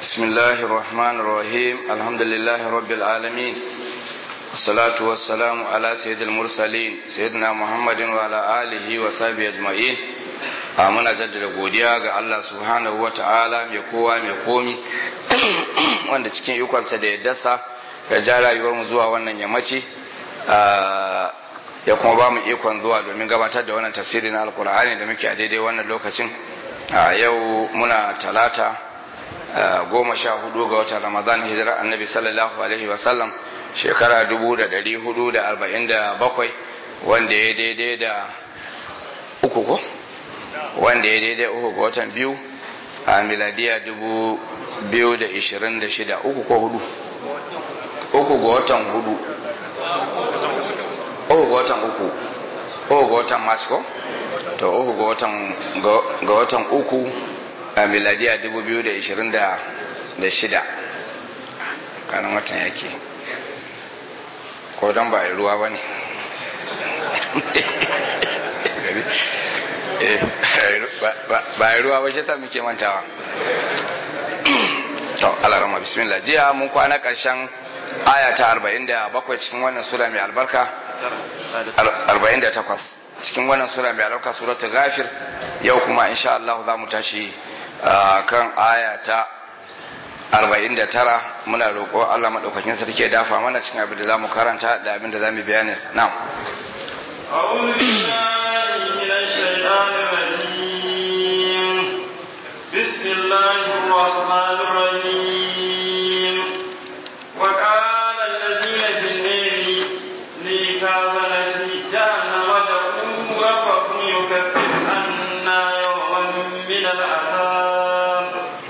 بسم الله الرحمن الرحيم الحمد لله رب العالمين الصلاة والسلام على سيد المرسلين سيدنا محمد وعلى آله وصحبه أجمعين muna jaddada godiya ga Allah subhanahu wa ta'ala mai kowa mai komi wanda cikin ikonsa da ya dasa ya ja rayuwar mu zuwa wannan yammaci ya kuma ba mu ikon zuwa domin gabatar da wannan tafsiri na alkur'ani da muke a daidai wannan lokacin yau muna talata goma sha hudu ga watan ramadan hijirar annabi sallallahu alaihi wasallam shekara dubu da dari hudu da arba'in da bakwai wanda ya daidai da uku ko wanda ya daidai uku ga watan biyu a miladiya dubu biyu da ishirin da shida uku ko hudu uku ga watan hudu uku ga watan uku uku ga watan mars ko to uku ga watan ga watan uku a miladiya dubu biyu da ishirin da shida kanan watan yake ko don ba ruwa ba ne ba ruwa ba shi sa muke mantawa to alarama bismillah jiya mun kwana karshen aya ta 47 cikin wannan sura mai albarka 48 cikin wannan sura mai albarka suratul ghafir yau kuma insha Allah za mu tashi kan aya ta 49 muna roƙo Allah madaukakin sarki ya dafa mana cikin abin da zamu karanta da abin da zamu bayani na'am أعوذ بالله من الشيطان الرجيم بسم الله الرحمن الرحيم وقال الذين في النار لكاظمة جهنم ادعوا ربكم يكفر عنا يوما من العذاب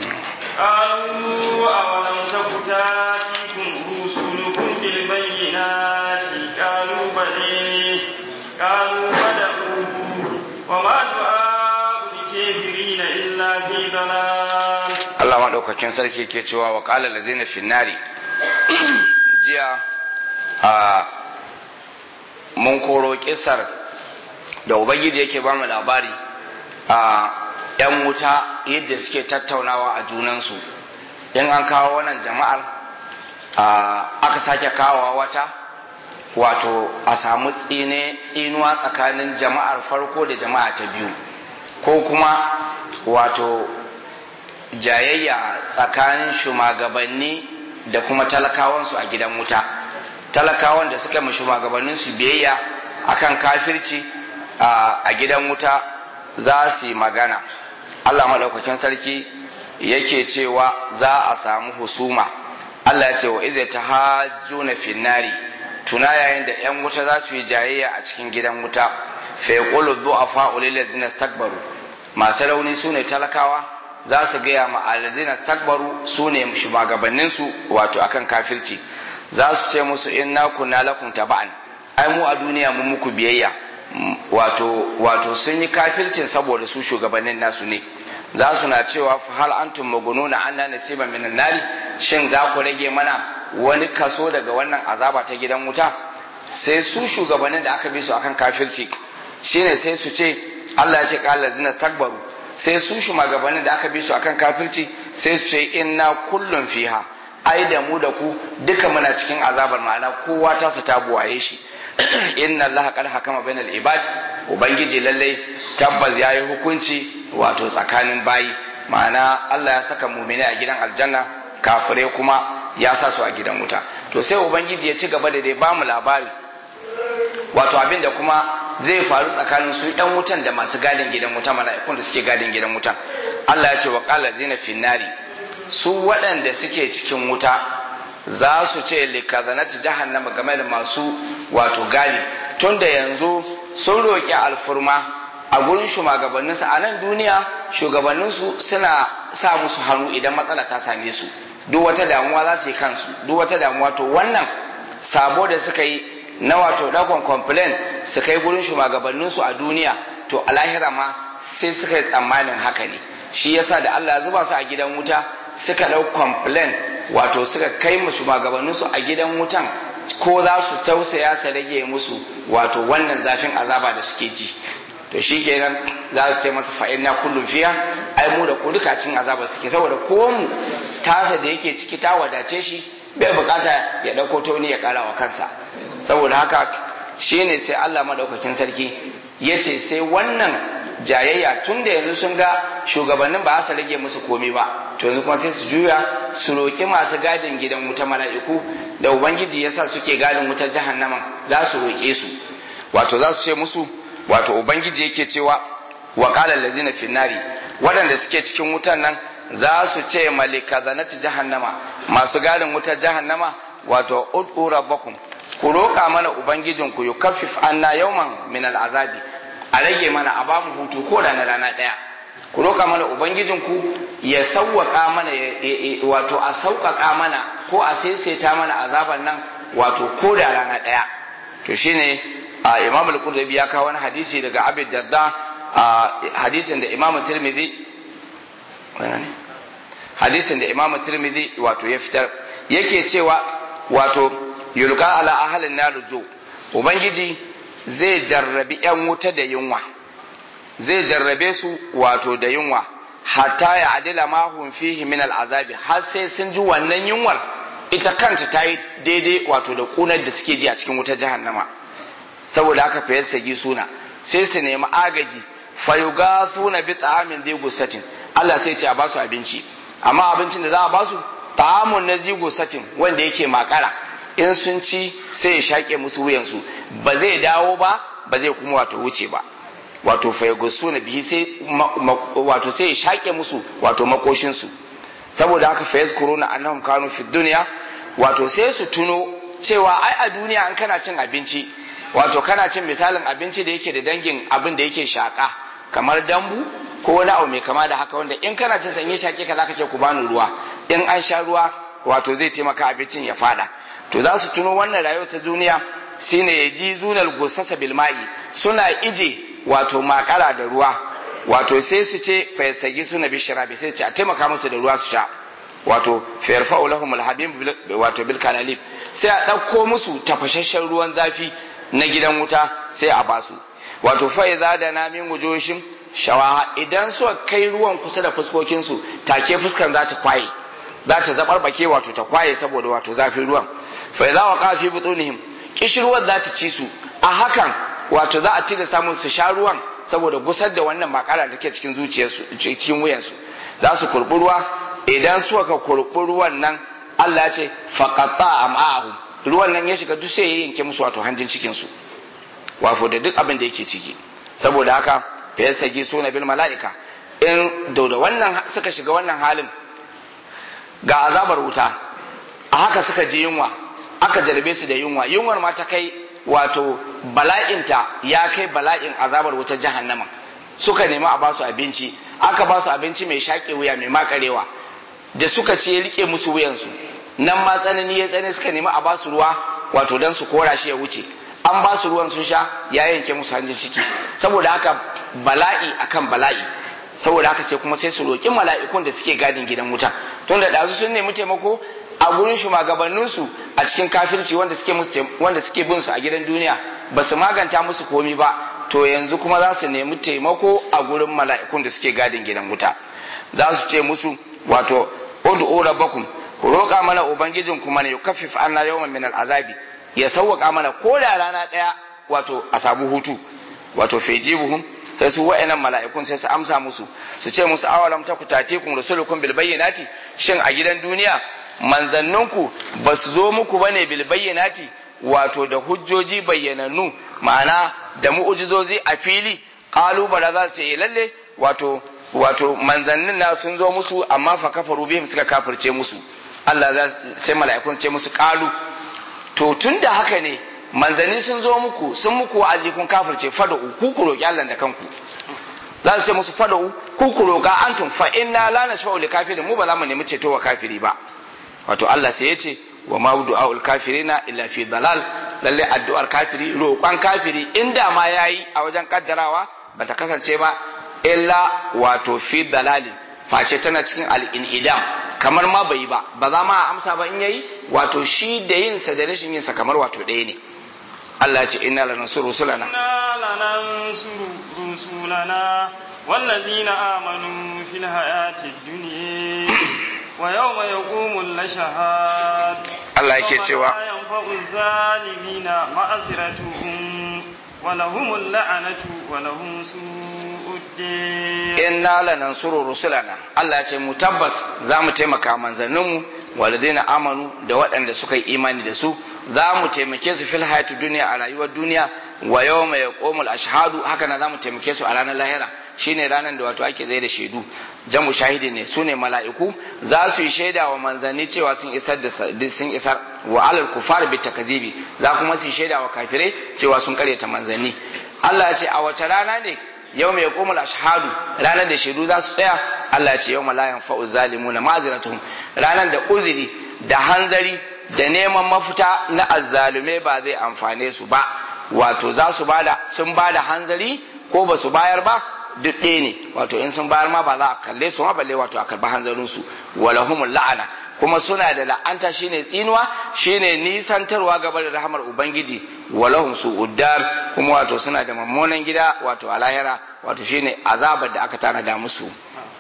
قالوا أولم تك تاتيكم رسلكم بالبينات قالوا بلى قالوا فدعوا وما دعاء الكافرين إلا في ضلال Allah maɗaukakin sarki ke cewa wa ƙala da zina finnari jiya a mun koro kisar da ubangiji yake ba mu labari a ‘yan wuta yadda suke tattaunawa a junansu in an kawo wannan jama'ar aka sake kawowa wata wato a samu tsine tsinuwa tsakanin jama'ar farko da jama'a ta biyu ko kuma wato jayayya tsakanin shugabanni da kuma talakawansu a gidan wuta talakawan da suka ma shugabanninsu biyayya akan kafirci a gidan wuta za su yi magana Allah maɗaukakin sarki yake cewa za a samu husuma Allah ya ce wa izai ta hajjuna finnari tuna yayin da 'yan wuta za su yi jayayya a cikin gidan wuta fa yaqulu du'afa ulil ladzina istakbaru masu rauni sune talakawa za su gaya ma alladina takbaru su ne shugabanninsu wato akan kafirci za su ce musu inna kunna lakum taba'an ai mu a duniya mun muku biyayya wato wato sun yi kafircin saboda su shugabannin nasu ne za su na cewa fa hal antum magununa anna nasiba minan nari shin za ku rage mana wani kaso daga wannan azaba ta gidan wuta sai su shugabannin da aka bi su akan kafirci shine sai su ce Allah ya ce qala allazina takbaru sai su shugabannin da aka bi su akan kafirci sai su ce inna kullum fiha ai da mu da ku duka muna cikin azabar ma'ana kowa ta su ta buwaye shi inna Allah qad hakama bainal ibad ubangiji lalle tabbas yayi hukunci wato tsakanin bayi ma'ana Allah ya saka mu'mini a gidan aljanna kafire kuma ya sa su a gidan wuta to sai ubangiji ya ci gaba da dai ba mu labari wato abin da kuma zai faru tsakanin su yan wutan da masu gadin gidan wuta mala'ikun da suke gadin gidan wuta Allah ya ce wa qala zina finnari su waɗanda suke cikin wuta za su ce likazanati jahannama game da masu wato gadi tunda yanzu sun roƙi alfurma a gurin shugabanninsu a nan duniya shugabanninsu suna sa musu hannu idan matsala ta same su duk wata damuwa za su yi kansu duk wata damuwa to wannan sabo da suka yi na wato dakon complain su kai gurin shugabanninsu a duniya to a lahira ma sai suka yi tsammanin haka ne shi yasa da Allah ya zuba su a gidan wuta suka ɗau complain wato suka kai mu shugabanninsu a gidan wutan ko za su tausaya su rage musu wato wannan zafin azaba da suke ji to shi kenan za su ce masa fa'in na kullum fiya ai mu da ku duka cin azabar suke saboda ko mu tasa da yake ciki ta wadace shi bai bukata ya ɗauko toni ya ƙara wa kansa saboda haka shine sai Allah madaukakin sarki ya ce sai wannan jayayya tun da yanzu sun ga shugabannin ba su rage musu komi ba to yanzu kuma sai su juya su roƙi masu gadin gidan wuta mala'iku da ubangiji yasa suke gadin wutar jahannaman za su roƙe su wato za su ce musu wato ubangiji yake cewa wa qala allazina fi nari waɗanda suke cikin wutan nan za su ce malika zanati jahannama masu gadin wutar jahannama wato ud'u rabbakum ku roƙa mana ubangijinku yukaffif anna yawman min al'azabi a rage mana a bamu hutu ko da na rana ɗaya ku roƙa mana ubangijinku ya sauwaƙa mana wato a sauƙaƙa mana ko a saisaita mana azaban nan wato ko da rana ɗaya to shine a imam al-qurtubi ya kawo wani hadisi daga abi darda a hadisin da imam tirmidhi hadisin da imam tirmidhi wato ya fitar yake cewa wato yulqa ala ahlin nar jo ubangiji zai jarrabi yan wuta da yunwa zai jarrabe su wato da yunwa hatta ya adila ma hum fihi min al'azabi har sai sun ji wannan yunwar ita kanta ta yi daidai wato da kunar da suke ji a cikin wutar jahannama saboda haka fa sagi suna sai su nemi agaji fayuga suna bi ta'amin zai gusatin Allah sai ce a basu abinci amma abincin da za a basu ta'amun na zigo satin wanda yake makara in sun ci sai ya shaƙe musu wuyansu ba zai dawo ba ba zai kuma wato wuce ba wato fayagusu na bihi sai wato sai ya shaƙe musu wato makoshinsu saboda haka fayaz kuruna annahum kanu fi dunya wato sai su tuno cewa ai a duniya an kana cin abinci wato kana cin misalin abinci da yake da dangin abin da yake shaƙa kamar dambu ko wani abu mai kama da haka wanda in kana cin sanye shaƙe ka zaka ce ku bani ruwa in an sha ruwa wato zai taimaka abincin ya fada to za su tuno wannan rayuwar ta duniya shine ya ji zunal gusasa bilma'i suna ije wato makara da ruwa wato sai su ce fayastagi suna bishirabi sai ce a taimaka musu da ruwa su sha wato fayarfa'u lahum alhabib wato bil kanalib sai a ɗauko musu tafashashen ruwan zafi na gidan wuta sai a basu wato fa idza da na min wujushin shawaha idan suka kai ruwan kusa da fuskokin su take fuskan za ta kwaye za ta zabarbake wato ta kwaye saboda wato zafin ruwan fa idza waqa fi butunihim kishirwar za ta ci su a hakan wato za a ci da samun su sha ruwan saboda gusar da wannan makara da take cikin zuciyarsu cikin wuyansu za su kurbi ruwa idan suka ka kurbi ruwan nan Allah ya ce faqata am'ahum ruwan nan ya shiga duk sai ya yanke musu wato hanjin cikin su wato da duk abin da yake ciki saboda haka fa yasagi suna bil mala'ika in da wannan suka shiga wannan halin ga azabar wuta a haka suka je yunwa aka jarbe su da yunwa yunwar ma ta kai wato bala'inta ya kai bala'in azabar wutar jahannama suka nemi a basu abinci aka basu abinci mai shaƙe wuya mai makarewa da suka ce ya rike musu wuyansu nan ma tsanani ya tsane suka nemi a basu ruwa wato dan su kora shi ya wuce an basu ruwan sun sha ya yanke musu hanjin ciki saboda haka bala'i akan bala'i saboda haka sai kuma sai su roƙi mala'ikun da suke gadin gidan wuta tunda ɗazu sun nemi taimako a gurin shugabanninsu a cikin kafirci wanda suke wanda suke bin su a gidan duniya ba su maganta musu komi ba to yanzu kuma za su nemi taimako a gurin mala'ikun da suke gadin gidan wuta za su ce musu wato ud'u rabbakum ku roƙa mana ubangijin kuma ne yukaffif anna yawman min al'azabi ya sauwaka mana ko da rana ɗaya wato a samu hutu wato fejibuhum sai su wa'annan mala'ikun sai su amsa musu su ce musu awalam ta kutatikum rusulukum bil bayyinati shin a gidan duniya manzanninku ba su zo muku bane bil bayyinati wato da hujjoji bayyanannu ma'ana da mu'ujizozi a fili kalubala za su ce lalle wato wato manzannin na sun zo musu amma fa kafaru bihim suka kafirce musu Allah za sai mala'ikun ce musu kalu to tunda haka ne manzanni sun zo muku sun muku wa'azi kun kafirce fada ku ku roki Allah da kanku za su ce musu fada ku ku roka antum fa inna la nashfa'u li kafirin mu ba za mu nemi ceto wa kafiri ba wato Allah sai ya ce wa ma du'aul kafirina illa fi dalal lalle addu'ar kafiri roƙon kafiri inda ma yayi a wajen kaddarawa bata kasance ba illa wato fi dalalin face tana cikin al-inidam kamar ma bai ba ba za ma amsa ba in yayi wato shi da yin sa da rashin yin sa kamar wato ɗaya ne Allah ce inna lanansuru rusulana inna lanansuru رسلنا والذين آمنوا في الحياة الدنيا ويوم يقوم الأشهاد Allah yake cewa لا ينفع الظالمين معذرتهم ولهم اللعنة ولهم سوء الدين inna lanansuru rusulana Allah ya ce mu tabbas za mu taimaka manzanninmu waladaina amanu da waɗanda suka yi imani da su za mu taimake su fil hayatu duniya a rayuwar duniya wa yawma yaqumul ashhadu haka na za mu taimake su a ranar lahira shine ranar da wato ake zai da shaidu jamu shahidi ne sune mala'iku za su yi shaida wa manzanni cewa sun isar da sun isar wa alal kufar bi takzibi za kuma su yi shaida wa kafirai cewa sun karyata manzanni Allah ya ce a wace rana ne yau mai komul ashhadu ranar da shaidu za su tsaya Allah ce yau malayan fa'u zalimu na maziratuhum ranar da uzuri da hanzari da neman mafita na azzalume ba zai amfane su ba wato za su bada sun bada hanzari ko ba su bayar ba duk ɗaya ne wato in sun bayar ma ba za a kalle su ma balle wato a karɓi hanzarin su walahumul la'ana kuma suna da la'anta shine tsinuwa shine nisantarwa gaba da rahamar ubangiji walahum su uddar kuma wato suna da mummunan gida wato a lahira wato shine azabar da aka tanada musu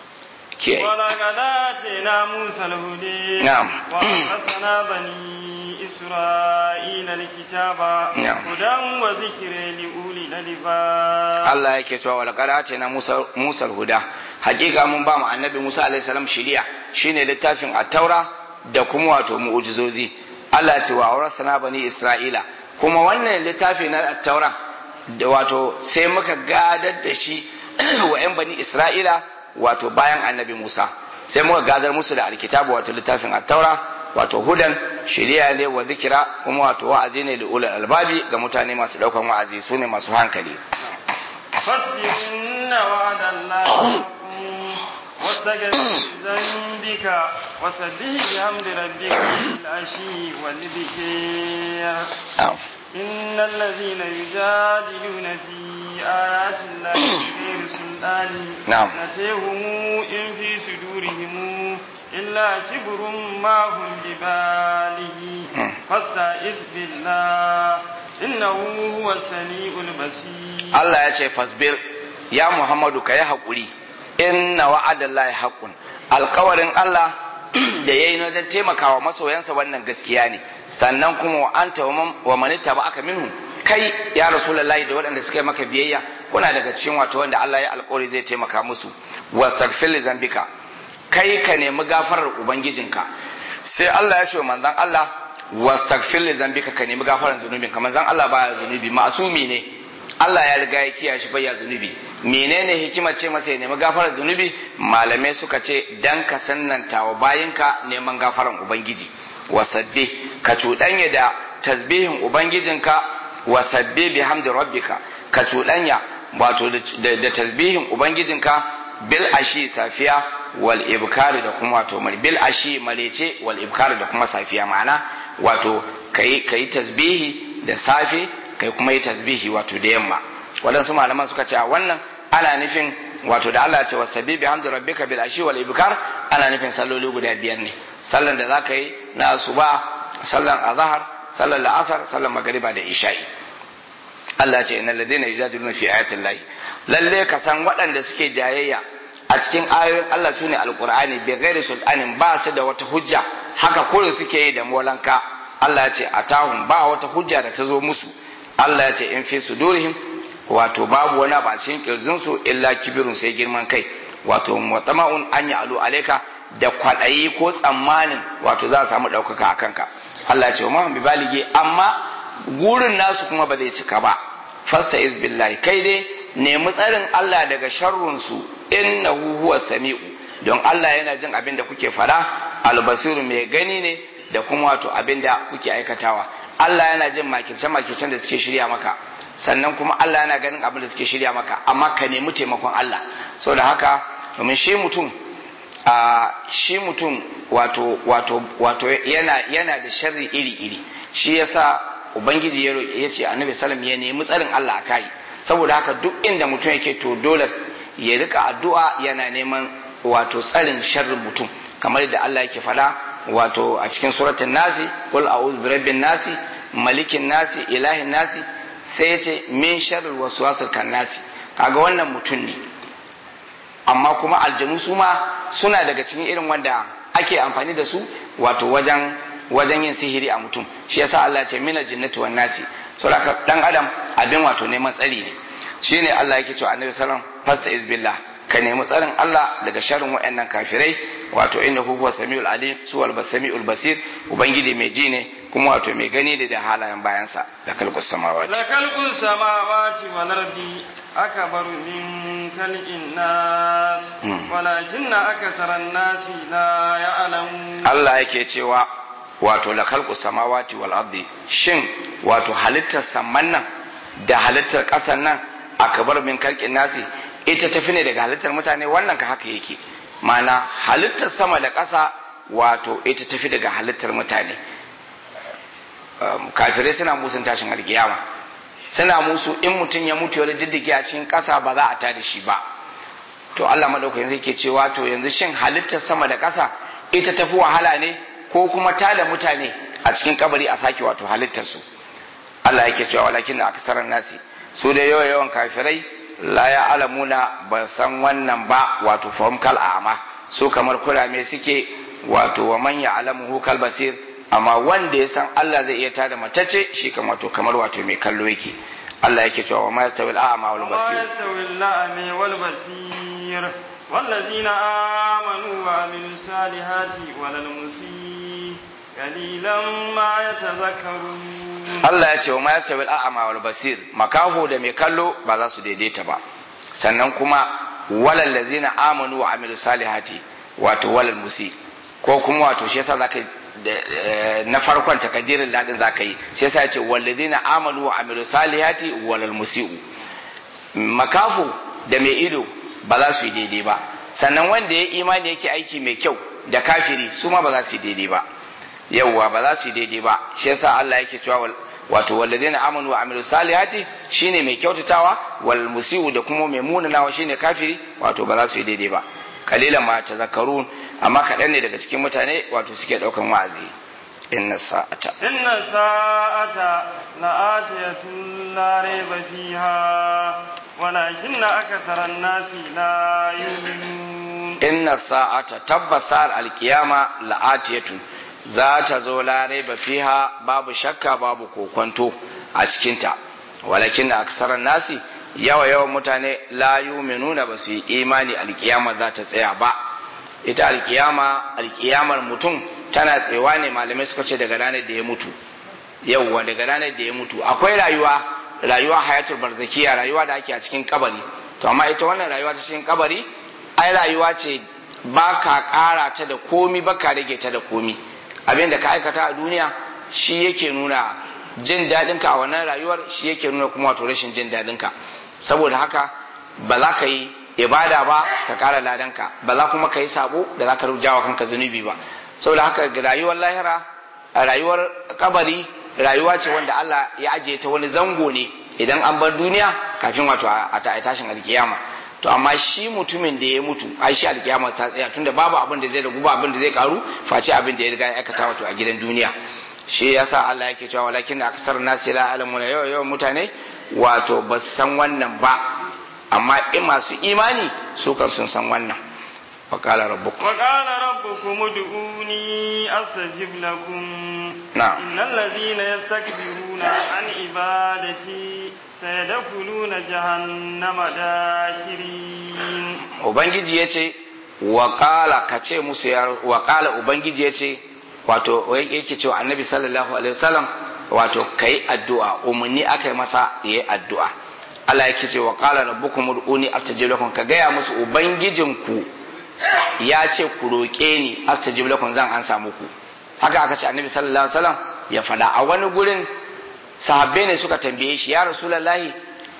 ke ولقد آتينا موسى الهدى نعم. وأورثنا بني إسرائيل الكتاب نعم. هدى وذكر لأولي الألباب Allah yake cewa wal qara'ati na Musa Musa huda hakika mun ba mu annabi Musa alaihi salam shiriya shine littafin at-taura da kuma wato mu'jizozi Allah ya ce wa awrasna bani Isra'ila kuma wannan littafi na at-taura da wato sai muka gadar da shi wa 'yan bani Isra'ila wato bayan annabi Musa sai muka gadar musu da alkitabu wato littafin at-taura wato hudan shiriya ne wa zikira kuma wato wa'azi ne li ulul albabi ga mutane masu daukan wa'azi sune masu hankali فاصبر إن وعد الله حق واستغفر ذنبك وسبح بحمد ربك بالعشي والذكر Na'am. إن الذين يجادلون في آيات الله بغير سلطان نعم. نتيهم إن في صدورهم إلا كبر ما هم بباله مم. فاستعذ بالله إنه هو السميع البصير Allah ya ce fasbir ya Muhammadu ka yi haƙuri inna wa'adallahi haqqun alkawarin Allah da yayi wajen taimakawa masoyansa wannan gaskiya ne sannan kuma wa anta wa man- wa man aka minhu kai ya rasulullahi da waɗanda suka yi maka biyayya kuna daga cikin wato wanda Allah ya alƙawari zai taimaka musu wastaghfir li zambika kai ka nemi gafarar ubangijinka sai Allah ya ce wa manzon Allah wastaghfir li zambika ka nemi gafarar zunubinka manzon Allah baya zunubi ma'asumi ne Allah ya riga ya kiyaye shi bayya zunubi menene hikimar ce masa ya nemi gafarar zunubi malamai suka ce dan ka sannanta wa bayinka neman gafaran ubangiji wasabbi ka cuɗanya da tasbihin ubangijinka wasabbi bihamdi rabbika ka cuɗanya wato da da tasbihin ubangijinka bil ashi safiya wal ibkari da kuma wato mar bil ashi marece wal ibkari da kuma safiya ma'ana wato kai kai tasbihi da safe kai kuma yi tasbihi wato da yamma waɗansu malaman suka ce a wannan ana nufin wato da Allah ya ce wa sabbi hamdi rabbika bil ashi wal ibkar ana nufin salloli guda biyar ne sallan da zaka yi na asuba sallan azhar sallan la'asar sallan magariba da isha'i Allah ya ce innal ladina yujadiluna fi ayati llahi lalle ka san waɗanda suke jayayya a cikin ayoyin Allah sune alqur'ani bi ghairi sultanin ba su da wata hujja haka kullum suke yi da molanka Allah ya ce atahum ba wata hujja da ta zo musu Allah ya ce in fi sudurihim wato babu wani ba cikin kirjin su illa kibirun sai girman kai wato mutama'un an ya alu alaika da kwaɗayi ko tsammanin wato za a samu ɗaukaka a kanka Allah ya ce wa mahun bi balige amma gurin nasu kuma ba zai cika ba fasta is billahi kai dai nemi tsarin Allah daga sharrun su innahu huwa sami'u don Allah yana jin abin da kuke fada albasiru mai gani ne da kuma wato abin da kuke aikatawa Allah yana jin makirce-makircen da suke shirya maka sannan kuma Allah yana ganin abin da suke shirya maka amma ka nemi taimakon Allah so da haka domin shi mutum a shi mutum wato wato wato yana yana da sharri iri-iri shi yasa ubangiji ya roƙe ya ce annabi sallam ya nemi tsarin Allah a kai saboda haka duk inda mutum yake to dole ya rika addu'a yana neman wato tsarin sharrin mutum kamar yadda Allah yake faɗa wato a cikin suratul nasi qul a'udhu birabbin nasi malikin nasi ilahin nasi sai yace min sharril waswasil kannasi kaga wannan mutum ne amma kuma aljanu su ma suna daga cikin irin wanda ake amfani da su wato wajen wajen yin sihiri a mutum shi yasa Allah ce mina jinnatu wan nasi saboda dan adam abin wato neman tsari ne shine Allah yake cewa annabi sallallahu alaihi wasallam fasta izbillah ka nemi tsarin Allah daga sharrin waɗannan kafirai wato inna huwa samiul alim suwal basamiul basir ubangiji mai ji ne kuma wato mai gani ne da halayen bayansa da kalkus samawati la kalkus samawati wal ardi akbaru min khalqin nas walakinna aksaran nasi la ya'lamun Allah yake cewa wato la kalkus samawati wal ardi shin wato halittar samman nan da halittar ƙasar nan akbar min khalqin nasi ita tafi ne daga halittar mutane wannan ka haka yake mana halittar sama da ƙasa wato ita tafi daga halittar mutane kafirai suna musun tashin alkiyama suna musu in mutum ya mutu wani diddike a cikin ƙasa ba za a ta da shi ba to Allah madaukakin zai ke cewa to yanzu shin halittar sama da ƙasa ita tafi wahala ne ko kuma ta da mutane a cikin kabari a sake wato halittar su Allah yake cewa walakin da aksaran nasi su da yawa yawan kafirai la ya alamuna ba san wannan ba wato fahim kal a'ama su kamar kurame suke wato wa man ya alamu kal basir amma wanda ya san Allah zai iya tada matace shi kamar wato kamar wato mai kallo yake Allah yake cewa wa ma yastawi al-a'ma wal وما basir يستوي الأعمى والبصير والذين آمنوا وعملوا الصالحات ولا المسيء قليلا ما يتذكرون Allah ya ce wa ma yastawi al-a'ma wal basir makaho da mai kallo ba za su daidaita ba sannan kuma walal ladzina amanu wa amilu salihati wato walal musi ko kuma wato shi yasa zaka da- na farkon takaddirin ladin zaka yi sai yasa ya ce walladzina amanu wa amilu salihati walal musiu makafu da mai ido ba za su yi daidai ba sannan wanda ya imani yake aiki mai kyau da kafiri su ma ba za su yi daidai ba yawwa ba za su yi daidai ba shi yasa Allah yake cewa wal- wato walladina amanu wa amilu salihati shine mai kyautatawa wal musiu da kuma mai munanawa shine kafiri wato ba za su yi daidai ba kalilan ma tazakkarun amma kaɗan ne daga cikin mutane wato suke ɗaukan wa'azi inna sa'ata إن الساعة لآتية لا ريب فيها ولكن أكثر الناس لا يؤمنون inna sa'ata tabbasar alkiyama la'atiyatun za ta zo larai ba fiha babu shakka babu kokwanto a cikinta walakin na aksarar nasi yawa yawan mutane la yuminuna ba su yi imani alkiyama za ta tsaya ba ita alkiyama alkiyamar mutum tana tsewa ne malamai suka ce daga ranar da ya mutu yauwa daga ranar da ya mutu akwai rayuwa rayuwa hayatul barzakiya rayuwa da ake a cikin kabari to amma ita wannan rayuwa ta cikin kabari ai rayuwa ce ba ka ƙara ta da komi ba ka rage ta da komi abin da ka aikata a duniya shi yake nuna jin daɗinka a wannan rayuwar shi yake nuna kuma wato rashin jin daɗinka saboda haka ba za ka yi ibada ba ka ƙara ladanka ba za kuma ka yi sabo da za ka rujawa kanka zunubi ba saboda haka ga rayuwar lahira a rayuwar kabari rayuwa ce wanda Allah ya ajiye ta wani zango ne idan an bar duniya kafin wato a ta- a tashin alkiyama to amma shi mutumin da ya mutu ai shi alkiyama ta tsaya tunda babu abin da zai ragu ba abin da zai karu face abin da ya riga ya aikata wato a gidan duniya shi yasa Allah yake cewa walakin aksar nasi la alamuna yawa yawan mutane wato ba su san wannan ba amma in masu imani su kan sun san wannan wa qala rabbukum وقال ربكم ادعوني أستجب لكم نعم. إن الذين يستكبرون عن عبادتي سيدخلون جهنم داخرين ubangiji ya ce waƙala ka ce musu ya waƙala ubangiji ya ce wato wai yake cewa annabi sallallahu alaihi wasallam wato kai addu'a umarni aka yi masa ya yi addu'a Allah yake ce waƙala rabbukum ud'uni astajib lakum ka gaya musu ubangijinku ya ce ku roƙe ni astajib lakum zan ansa muku haka aka ce annabi sallallahu alaihi wasallam ya faɗa a wani gurin sahabbai ne suka tambaye shi ya rasulullahi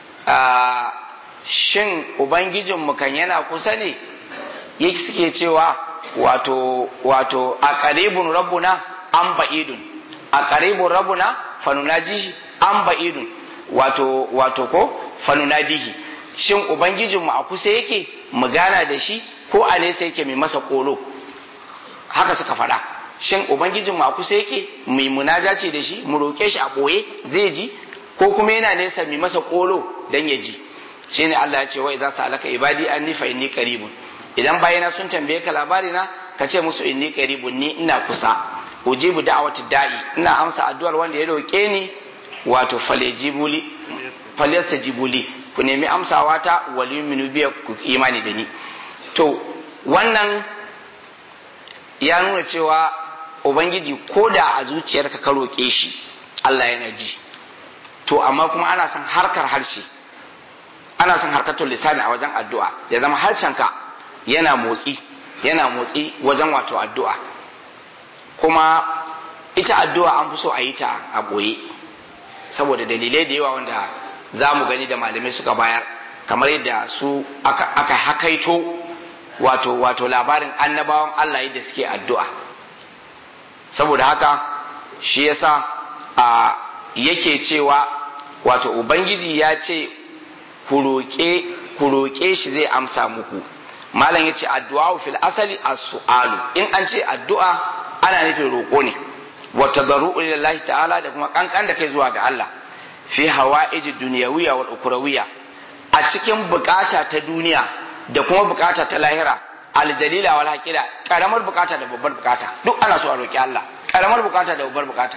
a shin ubangijinmu kan yana kusa ne yake suke cewa wato wato a qaribun rabbuna an ba'idun a qaribun rabbuna fanunajihi an ba'idun wato wato ko fanunadihi shin ubangijinmu a kusa yake mu gana da shi ko a nesa yake mai masa kolo haka suka faɗa shin ubangijinmu a kusa yake mai munajaci da shi mu roƙe shi a ɓoye zai ji ko kuma yana nesa mai masa kolo dan ya ji shine Allah ya ce wa idza sa'alaka ibadi anni fa inni qaribun idan bayina sun tambaye ka labari na ka ce musu inni qaribun ni ina kusa ujibu da'wati da'i ina amsa addu'ar wanda ya roke ni wato falejibuli falyastajibuli ku nemi amsawa ta waliyuminu biya ku imani da ni to wannan ya nuna cewa ubangiji ko da a zuciyarka ka roƙe shi Allah yana ji to amma kuma ana son harkar harshe ana son harkatul lisani a wajen addu'a ya zama harshenka yana motsi yana motsi wajen wato addu'a kuma ita addu'a an fi so a yi ta a ɓoye saboda dalilai da yawa wanda za mu gani da malamai suka bayar kamar yadda su aka hakaito wato wato labarin annabawan Allah yadda suke addu'a saboda haka shi yasa a yake cewa wato ubangiji ya ce ku roƙe shi zai amsa muku malam ya ce addu'a fil asali as-su'alu in an ce addu'a ana nufin roƙo ne wa tadarru'u lillahi ta'ala da kuma kankan da kai zuwa ga Allah fi hawa'ij dunyawiyya wal ukhrawiyya a cikin bukata ta duniya da kuma bukata ta lahira aljalila wal haqila karamar bukata da babbar bukata duk ana so a roki Allah karamar bukata da babbar bukata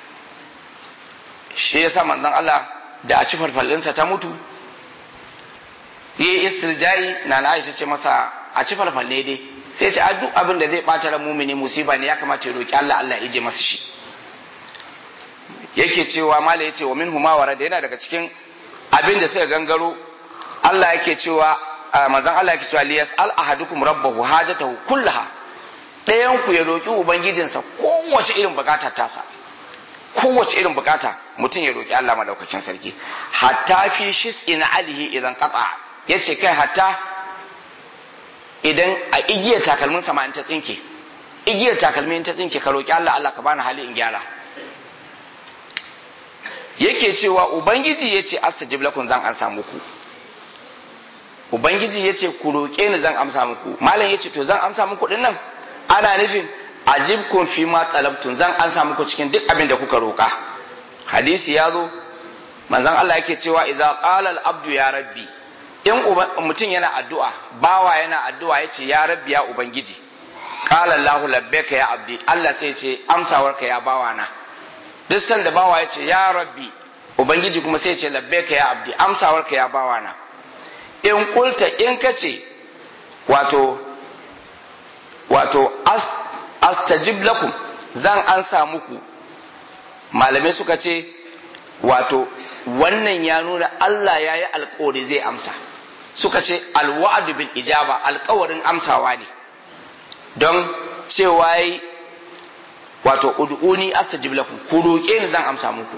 shi yasa manzon Allah da a ci farfallinsa ta mutu yi istirjai na na Aisha ce masa a ci farfalle dai sai ce duk abin da zai bata ran mumini musiba ne ya kamata ya roki Allah Allah ya ije masa shi yake cewa mala yace wa minhu ma warada yana daga cikin abin da suka gangaro Allah yake cewa manzon Allah yake cewa liyas al ahadukum rabbahu hajatahu kullaha ɗayan ku ya roki ubangijinsa kowace irin bukata tasa kowace irin bukata mutum ya roki Allah madaukakin sarki hatta fi shis'in alihi idan qata yace kai hatta idan a igiyar takalmin sama in ta tsinke igiyar takalmin ta tsinke ka roki Allah Allah ka bani hali in gyara yake cewa ubangiji yace astajib lakum zan ansa muku ubangiji yace ku roke ni zan amsa muku malam yace to zan amsa muku din nan ana nufin ajibkum fi ma talabtun zan ansa muku cikin duk abin da kuka roka hadisi ya zo manzon Allah yake cewa idza qala al abdu ya rabbi in mutum yana addu'a bawa yana addu'a yace ya rabbi ya ubangiji qala Allahu labbaka ya abdi Allah sai ce amsawarka ya bawa na duk sanda bawa yace ya rabbi ubangiji kuma sai ce labbaka ya abdi amsawarka ya bawa na in kulta in kace wato wato as, astajib lakum zan ansa muku malamai suka ce wato wannan ya nuna Allah ya yi alkawari zai amsa suka ce alwa'adu bil ijaba alkawarin amsawa ne don cewa yi wato ud'uni astajib lakum ku roƙe ni zan amsa muku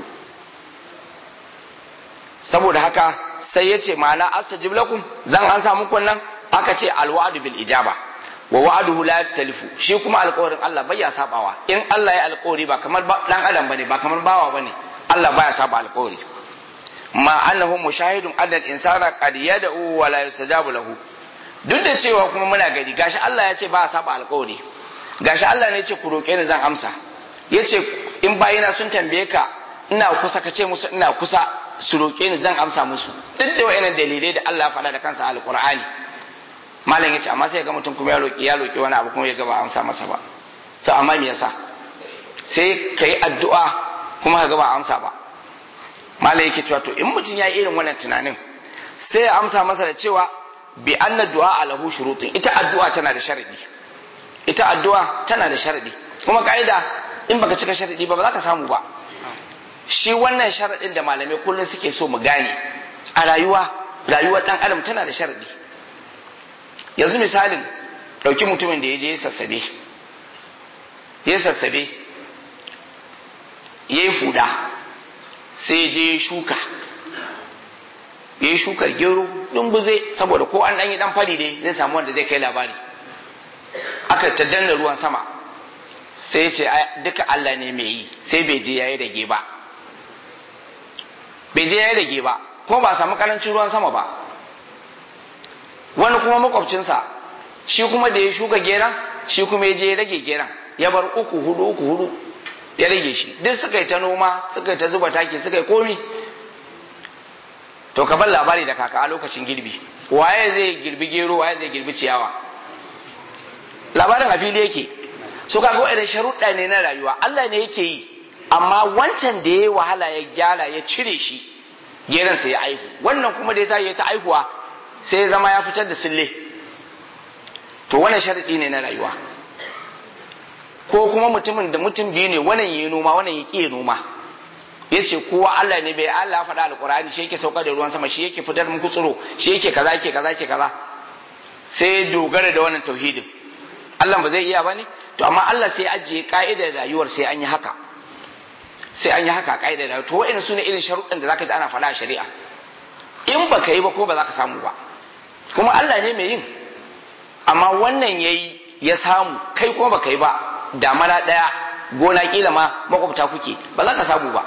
saboda haka sai ya ce ma'ana astajib lakum zan amsa muku nan aka ce alwa'adu bil ijaba wa wa'aduhu la yaktalifu shi kuma alƙawarin Allah bai ya sabawa in Allah ya alƙawari ba kamar dan adam bane ba kamar bawa bane Allah baya saba alƙawari ma annahu mushahidun adal insana qad yad'u wa la yustajabu lahu duk da cewa kuma muna gari gashi Allah ya ce ba saba alƙawari gashi Allah ne ya ce ku roke ni zan amsa yace in bayina sun tambaye ka ina kusa ka ce musu ina kusa su roke ni zan amsa musu duk da wayannan dalilai da Allah ya faɗa da kansa alƙur'ani malam ya ce amma sai ga mutum kuma ya roƙi ya roƙi wani abu kuma ya ga ba amsa masa ba to amma me yasa sai ka yi addu'a kuma ka ga ba amsa ba malam yake cewa to in mutum ya yi irin wannan tunanin sai ya amsa masa da cewa bi anna du'a alahu shurutun ita addu'a tana da sharadi ita addu'a tana da sharadi kuma ka'ida in baka cika sharadi ba ba za ka samu ba shi wannan sharadin da malamai kullum suke so mu gane a rayuwa rayuwar dan adam tana da sharadi yanzu misalin ɗauki mutumin da ya je ya sassabe ya sassabe ya yi fuda sai ya je ya shuka ya yi shukar gero dumbuze saboda ko an ɗanyi ɗan fari dai zai samu wanda zai kai labari aka ta danna ruwan sama sai ce duka Allah ne mai yi sai bai je ya yi rage ba bai je ya yi rage ba kuma ba samu karancin ruwan sama ba wani kuma makwabcinsa shi kuma da ya shuka geran shi kuma ya je ya rage geran ya bar uku hudu uku hudu ya rage shi duk suka yi ta noma suka yi ta zuba taki suka yi komi to ka bar labari da kaka a lokacin girbi waye zai girbi gero waye zai girbi ciyawa labarin a fili yake so kaga wa'annan sharuɗa ne na rayuwa Allah ne yake yi amma wancan da ya wahala ya gyara ya cire shi geran sai ya aihu wannan kuma da ya tayi ta aihuwa sai ya zama ya fitar da sille to wannan sharadi ne na rayuwa ko kuma mutumin da mutum biyu ne wannan yi noma wannan ya ƙi noma ya ce kowa Allah ne bai Allah faɗa alƙur'ani shi yake saukar da ruwan sama shi yake fitar muku tsiro shi yake kaza yake kaza yake kaza sai dogara da wannan tauhidin Allah ba zai iya ba ne to amma Allah sai ajiye ka'idar rayuwar sai an yi haka sai an yi haka ka'idar rayuwar to wa'in su ne irin sharuɗin da zaka ji ana faɗa a shari'a in baka yi ba ko ba za ka samu ba kuma Allah ne mai yin amma wannan yayi ya samu kai kuma baka yi ba damana ɗaya gona kila ma makwabta kuke ba za ka samu ba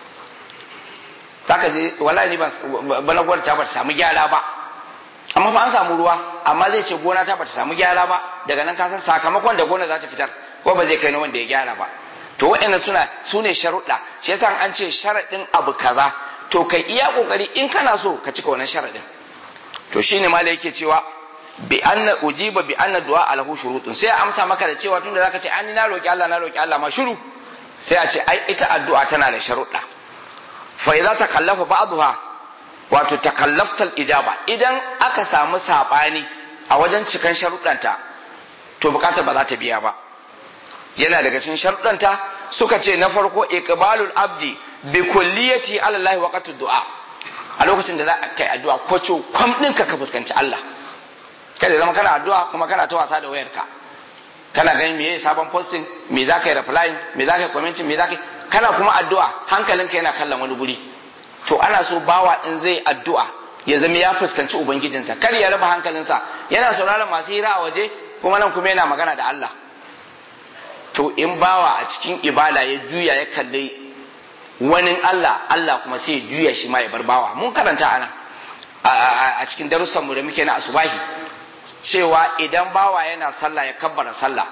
zaka je wallahi ni bana gwar ta ba ta samu gyara ba amma fa an samu ruwa amma zai ce gona ta ba ta samu gyara ba daga nan ka san sakamakon da gona za ta fitar ko ba zai kai na wanda ya gyara ba to waɗannan suna su ne sharuɗa shi yasa an ce sharaɗin abu kaza to kai iya kokari in kana so ka cika wannan sharaɗin to shine ma da yake cewa bi anna ujiba bi anna du'a alahu shurutun sai a amsa maka da cewa tunda zaka ce an na roki Allah na roki Allah ma shiru sai a ce ai ita addu'a tana da sharuɗa fa idza takallafa ba'daha wato takallaftal ijaba idan aka samu sabani a wajen cikan sharuɗanta to bukatar ba za ta biya ba yana daga cikin sharuɗanta suka ce na farko iqbalul abdi bi kulliyati ala Allah waqtu du'a a lokacin da za ka kai addu'a kwacho kwam ɗinka ka fuskanci Allah kada zama kana addu'a kuma kana ta wasa da wayarka kana ganin me sabon posting me za ka yi replying me za ka yi commenting me za ka yi kana kuma addu'a hankalinka yana kallon wani guri to ana so bawa in zai addu'a ya zama ya fuskanci ubangijinsa kar ya raba hankalinsa yana sauraron masu hira a waje kuma nan kuma yana magana da Allah to in bawa a cikin ibada ya juya ya kalli wani Allah Allah kuma sai ya juya shi ma ya bar bawa mun karanta ana a cikin darussanmu da muke na asubahi cewa idan bawa yana sallah ya kabbara sallah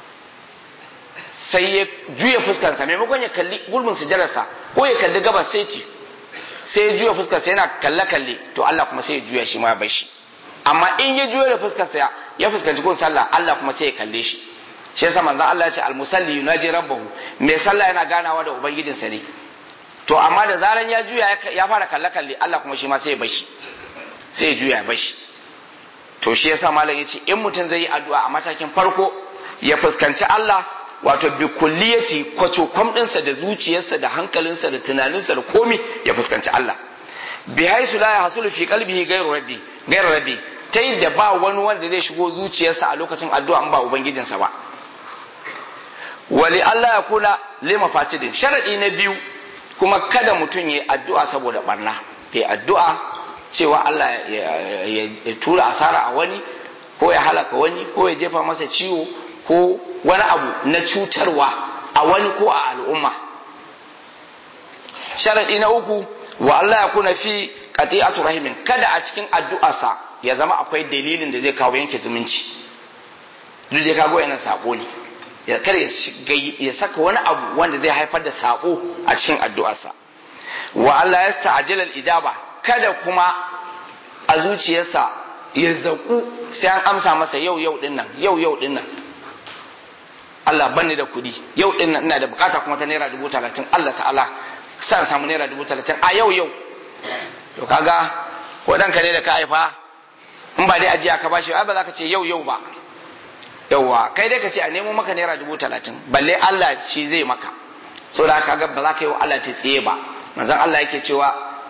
sai ya juya fuskarsa maimakon ya kalli gurbin sujadarsa ko ya kalli gabas sai ce sai ya juya fuskarsa yana kalle kalle to Allah kuma sai ya juya shi ma bai shi amma in ya juya da fuskarsa ya fuskanci kun sallah Allah kuma sai ya kalle shi shi yasa manzon Allah ya ce almusalli yunaji rabbahu mai sallah yana ganawa da ubangijinsa ne to amma da zaran ya juya ya fara kalle kalle Allah kuma shi ma sai ya bar shi sai ya juya ya bar shi to shi yasa malam yace in mutum zai yi addu'a a matakin farko ya fuskanci Allah wato bi kulliyati kwaco kwam dinsa da zuciyarsa da hankalinsa da tunaninsa da komi ya fuskanci Allah bi haisu la yahsulu fi qalbihi ghayru rabbi ghayru rabbi ta yadda ba wani wanda zai shigo zuciyarsa a lokacin addu'a in ba ubangijinsa ba wali Allah ya kula lima fatidin sharadi na biyu kuma kada mutum ya addu'a saboda barna ya addu'a cewa Allah ya tura asara a wani ko ya halaka wani ko ya jefa masa ciwo ko wani abu na cutarwa a wani ko a al'umma sharaɗi na uku wa Allah ya kuna fi qati'atu rahimin kada a cikin addu'arsa ya zama akwai dalilin da zai kawo yanke zumunci duk da kago yana sabo ne ya kada ya saka wani abu wanda zai haifar da sabo a cikin addu'arsa wa Allah ya sta'ajila al-ijaba kada kuma a zuciyarsa ya zaku sai an amsa masa yau yau din nan yau yau din nan Allah banni da kuɗi yau din nan ina da bukata kuma ta naira dubu talatin Allah ta'ala san samu naira dubu talatin a yau yau to kaga ko dan ka ne da ka haifa in ba dai ajiya ka bashi ba za ka ce yau yau ba yauwa kai dai ka ce a nemo maka naira dubu talatin balle Allah shi zai maka saboda kaga ba za ka yi wa Allah ta tsaye ba manzon Allah yake cewa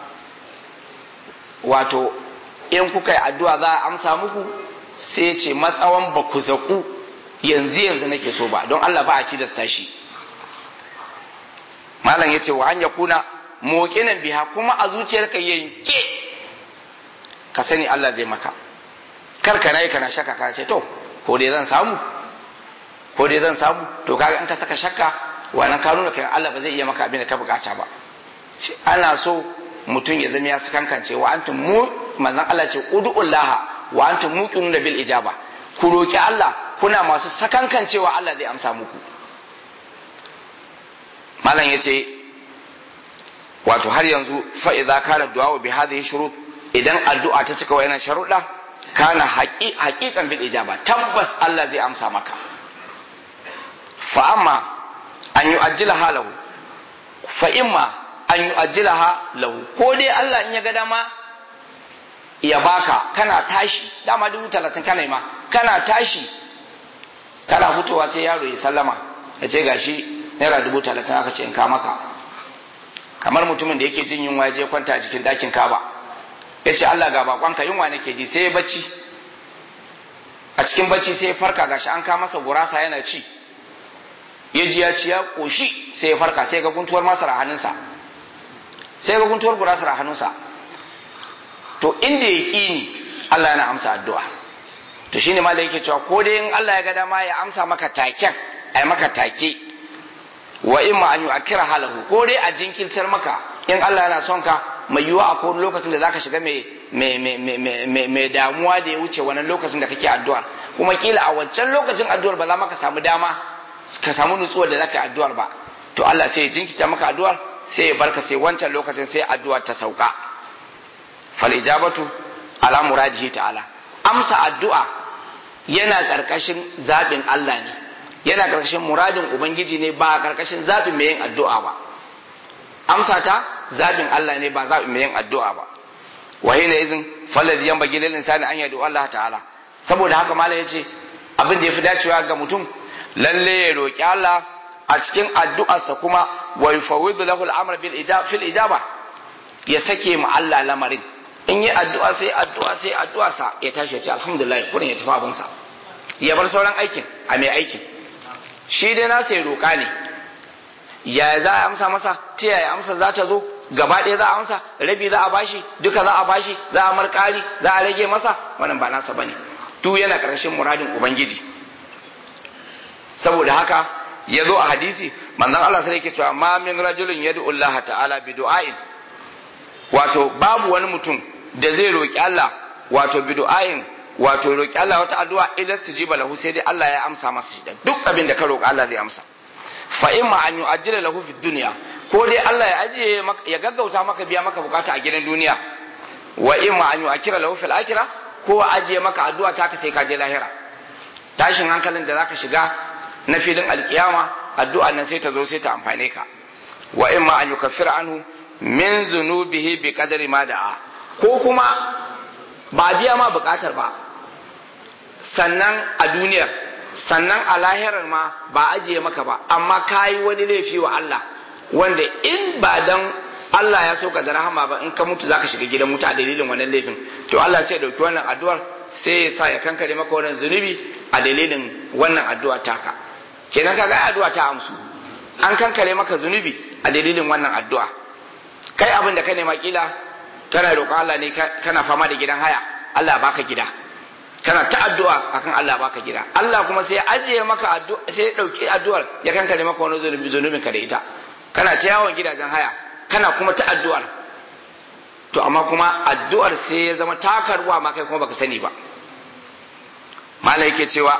wato in kuka yi addu'a za a amsa muku sai ce matsawan ba ku zaku yanzu yanzu nake so ba don Allah ba a ci da tashi malam ya ce wa an kuna mokinan biha kuma a zuciyarka yanke ka sani Allah zai maka kar ka nayi kana shakka ka ce to ko dai zan samu ko dai zan samu to kaga in ka saka shakka wannan ka nuna kai Allah ba zai iya maka abin da ka bukata ba ana so mutum ya zama ya sakankance wa antum mu manzon Allah ce ud'ullaha wa antum muqinuna bil ijaba ku roki Allah kuna masu sakankancewa Allah zai amsa muku malam yace wato har yanzu fa idza kana du'a bi hadhihi shurut idan addu'a ta cika wayannan sharuɗa kana haƙiƙan bil ijaba tabbas Allah zai amsa maka fa amma an yu'ajjilaha lahu fa imma an yu'ajjilaha lahu ko dai Allah in ya ga dama ya baka kana tashi dama dubu talatin kana ma kana tashi kana fitowa sai yaro ya sallama ya ce gashi naira dubu talatin aka ce in ka maka kamar mutumin da yake jin yunwa ya je kwanta a cikin ɗakin kaba ya ce Allah ga bakonka yunwa nake ji sai ya bacci a cikin bacci sai ya farka gashi an ka masa gurasa yana ci ya ji ya ci ya koshi sai ya farka sai ga guntuwar masara a hannunsa sai ga guntuwar gurasar a hannunsa to inda ya ƙi ni Allah yana amsa addu'a to shine ma da yake cewa ko dai in Allah ya ga dama ya amsa maka taken ai maka take wa in ma an yi akira halahu ko dai a jinkirtar maka in Allah yana son ka mai yiwuwa a kowane lokacin da zaka shiga mai damuwa da ya wuce wannan lokacin da kake addu'ar kuma kila a wancan lokacin addu'ar ba za maka samu dama ka samu nutsuwar da zaka addu'ar ba to Allah sai ya jinkirta maka addu'ar sai ya barka sai wancan lokacin sai addu'ar ta sauka fal ijabatu ala muradihi ta'ala amsa addu'a yana karkashin zabin Allah ne yana karkashin muradin ubangiji ne ba karkashin zabin mai yin addu'a ba amsa ta zabin Allah ne ba zabin mai yin addu'a ba wa hina izin fallazi yanbaghi lil insani an yadu Allah ta'ala saboda haka malam yace abin da yafi dacewa ga mutum lalle ya roki Allah a cikin addu'arsa kuma wa yufawwidu lahu al-amr bil ijaba fil ijaba ya sake mu Allah lamarin in yi addu'a sai addu'a sai addu'a sa ya tashi ya ce alhamdulillah kurin ya tafi abin sa ya bar sauran aikin a mai aikin shi dai na sai roƙa ne ya za a amsa masa ta yaya amsa za ta zo gaba ɗaya za a amsa rabi za a bashi duka za a bashi za a marƙari za a rage masa wannan ba nasa bane duk yana ƙarshen muradin ubangiji saboda haka ya zo a hadisi manzon Allah sai yake cewa ma min rajulin yad'u Allah ta'ala bi du'ain wato babu wani mutum da zai roki Allah wato bi du'ain wato roki Allah wata addu'a idan sujiba lahu sai dai Allah ya amsa masa shi duk abin da ka roki Allah zai amsa fa imma an yu'ajjila lahu fid dunya ko dai Allah ya ajiye ya gaggauta maka biya maka bukata a gidan duniya wa imma an yu'akkira lahu fil akhirah ko ajiye maka addu'a ta ka sai ka je lahira tashin hankalin da zaka shiga na filin alkiyama addu'a nan sai ta zo sai ta amfane ka wa imma an yukaffira anhu min zunubihi bi qadari ma da'a ko kuma ba biya ma bukatar ba sannan a duniyar sannan a lahirar ma ba ajiye maka ba amma kayi wani laifi wa Allah wanda in ba dan Allah ya so ka da rahama ba in ka mutu zaka shiga gidan mutu a dalilin wannan laifin to Allah sai ya dauki wannan addu'ar sai ya sa ya kankare maka wannan zunubi a dalilin wannan addu'a taka kenan kaga addu'a ta amsu an kankare maka zunubi a dalilin wannan addu'a kai abin da ka nema kila kana roƙon Allah ne kana fama da gidan haya Allah baka gida kana ta addu'a akan Allah baka gida Allah kuma sai ya ajiye maka addu'a sai ya dauki addu'ar ya kankare maka wani zunubi zunubin ka da ita kana ta yawon gidajen haya kana kuma ta addu'ar to amma kuma addu'ar sai ya zama takarwa ma kai kuma baka sani ba malai yake cewa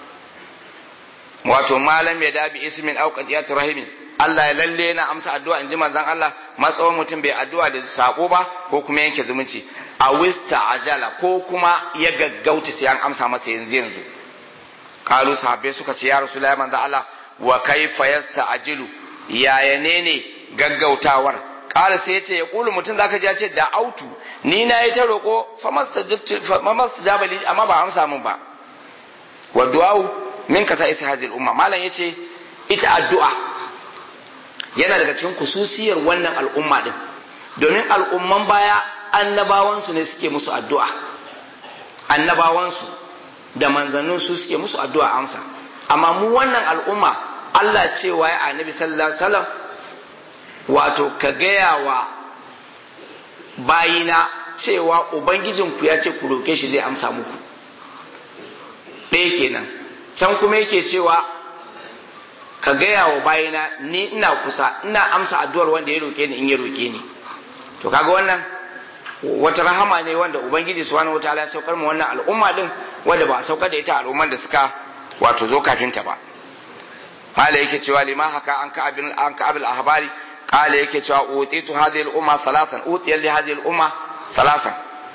wato malam ya dabi ismin au qadiyat rahimin Allah ya lalle yana amsa addu'a in ji manzon Allah matsawon mutum bai addu'a da sako ba ko kuma yanke zumunci a wista ajala ko kuma ya gaggauta sai an amsa masa yanzu yanzu kalu sahabbai suka ce ya rasulullahi manzon Allah wa kaifa yasta'jilu yaya ne ne gaggautawar kala sai ya ce ya kulu mutum zaka ji ya ce da autu ni na yi ta roƙo famas jabali amma ba amsa min ba wa du'au min kasa isa hazil umma malam yace ita addu'a yana daga cikin kususiyar wannan al'umma din domin al'umman baya annabawansu ne suke musu addu'a annabawansu da manzannin su suke musu addu'a amsa amma mu wannan al'umma Allah cewa ya annabi sallallahu alaihi wasallam wato ka gaya wa bayina cewa ubangijinku ya ce ku roke shi zai amsa muku ɗaya kenan can kuma yake cewa ka gaya wa bayina ni ina kusa ina amsa addu'ar wanda ya roke ni in ya roke ni to kaga wannan wata rahama ne wanda ubangiji subhanahu wataala ya saukar mu wannan al'umma din wanda ba a saukar da ita al'umman da suka wato zo kafin ta ba mala yake cewa lima haka an ka abin an ka abil ahbari qala yake cewa utitu hadhihi al-umma salasan utiya li hadhihi al-umma salasan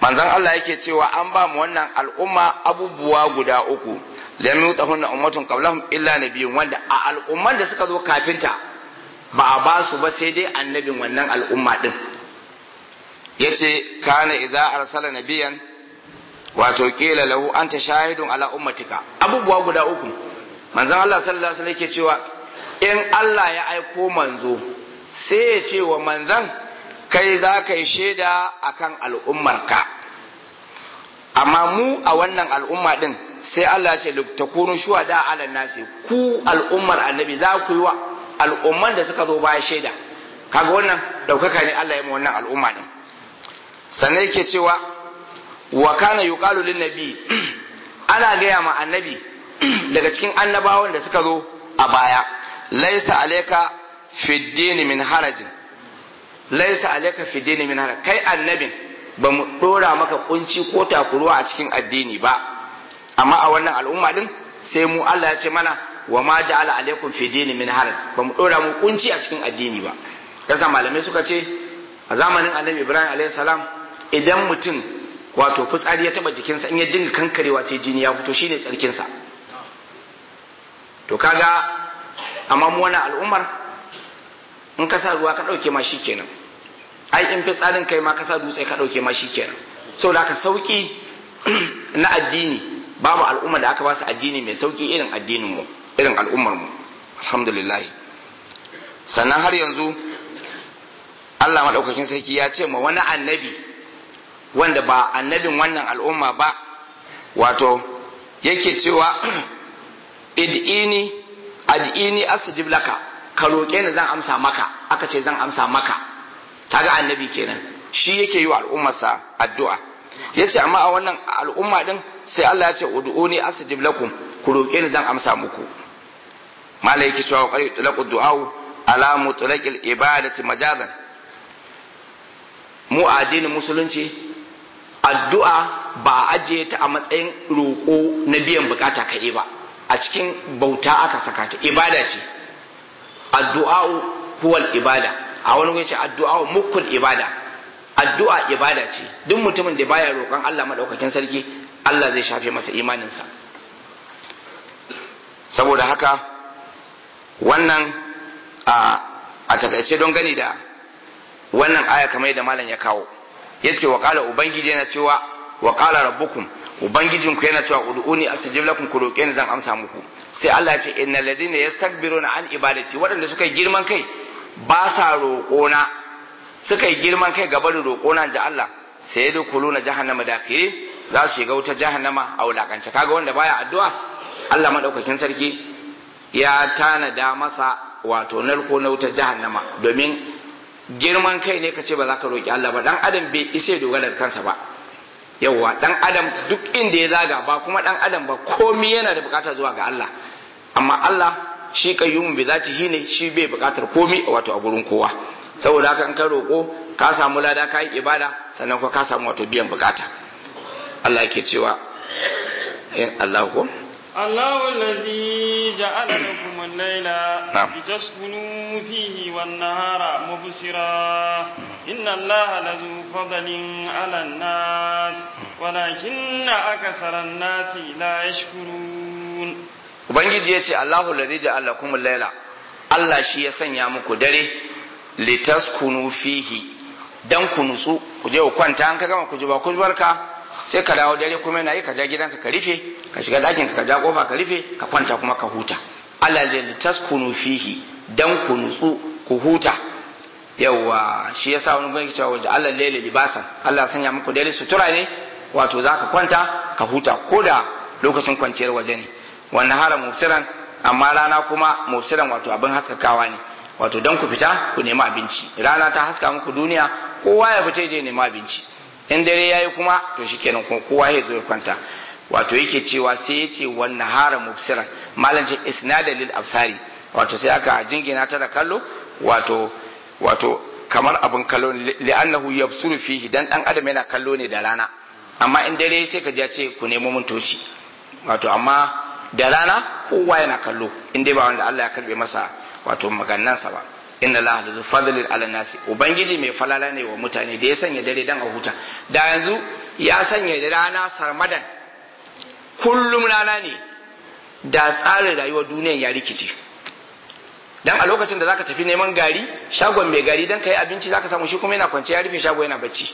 manzon Allah yake cewa an ba mu wannan al'umma abubuwa guda uku lam yutahunna ummatun qablahum illa nabiyyun wanda a al'umman da suka zo kafinta ba a ba su ba sai dai annabin wannan al'umma din yace kana idza arsala nabiyan wato kila lahu anta shahidun ala ummatika abubuwa guda uku manzon Allah sallallahu alaihi wasallam yake cewa in Allah ya aiko manzo sai ya ce wa manzon kai za ka yi shaida akan al'ummarka amma mu a wannan al'umma din sai Allah ya ce takunu shuhada ala nasi ku al'ummar annabi za ku yi wa al'umman da suka zo baya shaida kaga wannan daukaka ne Allah ya yi wannan al'umma din sannan yake cewa wa kana yuqalu lin nabi ana gaya ma annabi daga cikin annabawan da suka zo a baya laisa alayka fi din min harajin laisa alayka fi din min haraj kai annabin ba mu dora maka kunci ko takuruwa a cikin addini ba amma a wannan al'umma din sai mu Allah ya ce mana wa ma ja'ala alaykum fi din min haraj ba mu dora mu kunci a cikin addini ba yasa malamai suka ce a zamanin annabi Ibrahim alayhi salam idan mutum wato fitsari ya taba jikinsa in ya dinga kankarewa sai jini ya fito shine tsarkinsa to kaga amma mu wannan al'ummar in ka sa ruwa ka dauke ma shikenan ai in fitsarin kai ma ka sa dutse ka dauke ma shikenan saboda haka sauki na addini babu al'umma da aka ba su addini mai sauki irin addinin mu irin al'ummar mu alhamdulillah sannan har yanzu Allah madaukakin sarki ya ce ma wani annabi wanda ba annabin wannan al'umma ba wato yake cewa id'ini ad'ini asjib laka ka roƙe ni zan amsa maka aka ce zan amsa maka kaga annabi kenan shi yake yi wa al'ummarsa addu'a yace amma a wannan al'umma din sai Allah ya ce ud'uni asjib lakum ku roƙe ni zan amsa muku malai yake cewa qari talaqu du'a ala mutlaqil ibadati majazan mu a addinin musulunci addu'a ba a ajiye ta a matsayin roƙo na biyan bukata kaɗai ba a cikin bauta aka saka ta ibada ce addu'a huwal ibada a wani wani ce addu'a mukul ibada addu'a ibada ce duk mutumin da baya roƙon Allah madaukakin sarki Allah zai shafe masa imaninsa saboda haka wannan a a takaice don gani da wannan aya kamar yadda malam ya kawo yace wa qala ubangiji yana cewa wa qala rabbukum ubangijinku yana cewa ud'uni astajib lakum ku roke ni zan amsa muku sai Allah ya ce innal ladina yastakbiruna an ibadati waɗanda suka yi girman kai ba sa roƙona suka yi girman kai gaba da roƙona ji Allah sai da kuluna jahannama dakhiri za su shiga wuta jahannama a wulakance kaga wanda baya addu'a Allah madaukakin sarki ya tanada masa wato narko na wutar jahannama domin girman kai ne ka ce ba za ka roƙi Allah ba dan adam bai isa dogara da kansa ba yawwa dan adam duk inda ya zaga ba kuma dan adam ba komai yana da bukata zuwa ga Allah amma Allah shi kayyumun bi zatihi ne shi bai bukatar komai wato a gurin kowa saboda haka in ka roƙo ka samu lada ka yi ibada sannan kuma ka samu wato biyan bukata Allah yake cewa in Allah ko الله الذي جعل لكم الليل نعم. لتسكنوا فيه والنهار مبصرا إن الله لذو فضل على الناس ولكن أكثر الناس لا يشكرون ubangiji ya ce Allahu ladhi ja'ala lakum al-laila Allah shi ya sanya muku dare litaskunu fihi dan ku nutsu ku je ku kwanta an ka gama ku ji ba ku barka sai ka dawo dare kuma yana yi ka ja gidanka ka rufe ka shiga ɗakin ka ja kofa ka rufe ka kwanta kuma ka huta Allah ya litaskunu fihi dan ku nutsu ku huta yawa shi yasa wani gwani cewa waje Allah laila libasan Allah ya sanya muku dare sutura ne wato zaka kwanta ka huta ko da lokacin kwanciyar waje ne wannan hara mufsiran amma rana kuma mufsiran wato abin haskakawa ne wato dan ku fita ku nemi abinci rana ta haska muku duniya kowa ya fita je nemi abinci in dare yayi kuma to shikenan kuma kowa ya zo ya kwanta wato yake cewa sai ya ce wannan hara mufsiran malam ce isnada lil absari wato sai aka jingina ta da kallo wato wato kamar abin kallo ne li'annahu yabsuru fihi dan dan adam yana kallo ne da rana amma in dare sai ka ji ya ce ku nemo mun toci wato amma da rana kowa yana kallo in dai ba wanda Allah ya karbe masa wato magannansa ba inna allaha lazu fadlin ala nasi ubangiji mai falala ne wa mutane da ya sanya dare dan a huta da yanzu ya sanya rana sarmadan kullum rana ne da tsarin rayuwar duniyar ya rikice dan a lokacin da zaka tafi neman gari shagon mai gari dan kai abinci zaka samu shi kuma yana kwance ya rufe shago yana bacci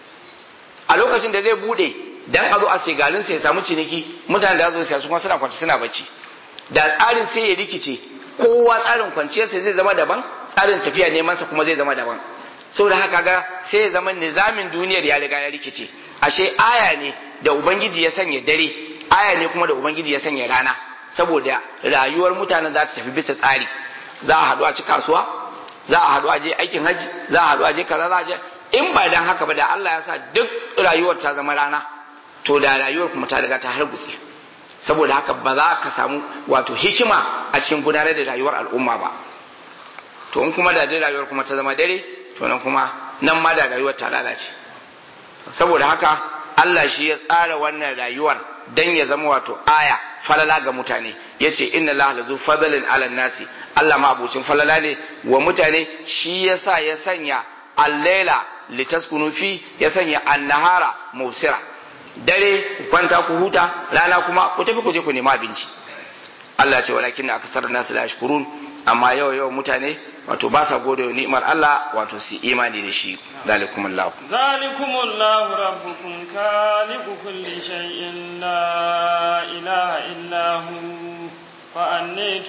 a lokacin da zai bude dan a zo a sai garin sai ya samu ciniki mutane da zo sai su kuma suna kwance suna bacci da tsarin sai ya rikice kowa tsarin kwanciyar sai zai zama daban tsarin tafiya neman sa kuma zai zama daban saboda haka ga sai ya zama nizamin duniyar ya riga ya rikice ashe aya ne da ubangiji ya sanya dare aya ne kuma da ubangiji ya sanya rana saboda rayuwar mutanen za ta tafi bisa tsari za a haɗu a ci kasuwa za a haɗu a je aikin haji za a haɗu a je kaza za a je in ba dan haka ba da Allah ya sa duk rayuwar ta zama rana to da rayuwar kuma ta riga ta hargutse saboda haka ba za ka samu wato hikima a cikin gudanar da rayuwar al'umma ba to in kuma da dai rayuwar kuma ta zama dare to nan kuma nan ma da rayuwar ta lalace saboda haka Allah shi ya tsara wannan rayuwar dan ya zama wato aya falala ga mutane yace inna Allah lazu fadlin ala nasi Allah ma abucin falala ne wa mutane shi yasa ya sanya al-laila litaskunu fi ya sanya an-nahara mubsira dare ku kwanta ku huta rana kuma ku tafi ku je ku nema abinci Allah ce walakin na akasar nasu la yashkurun amma yau yau mutane wato ba sa gode wa ni'imar Allah wato su imani da shi zalikum Allah ذلكم الله ربكم خالق كل شيء لا إله إلا هو فأني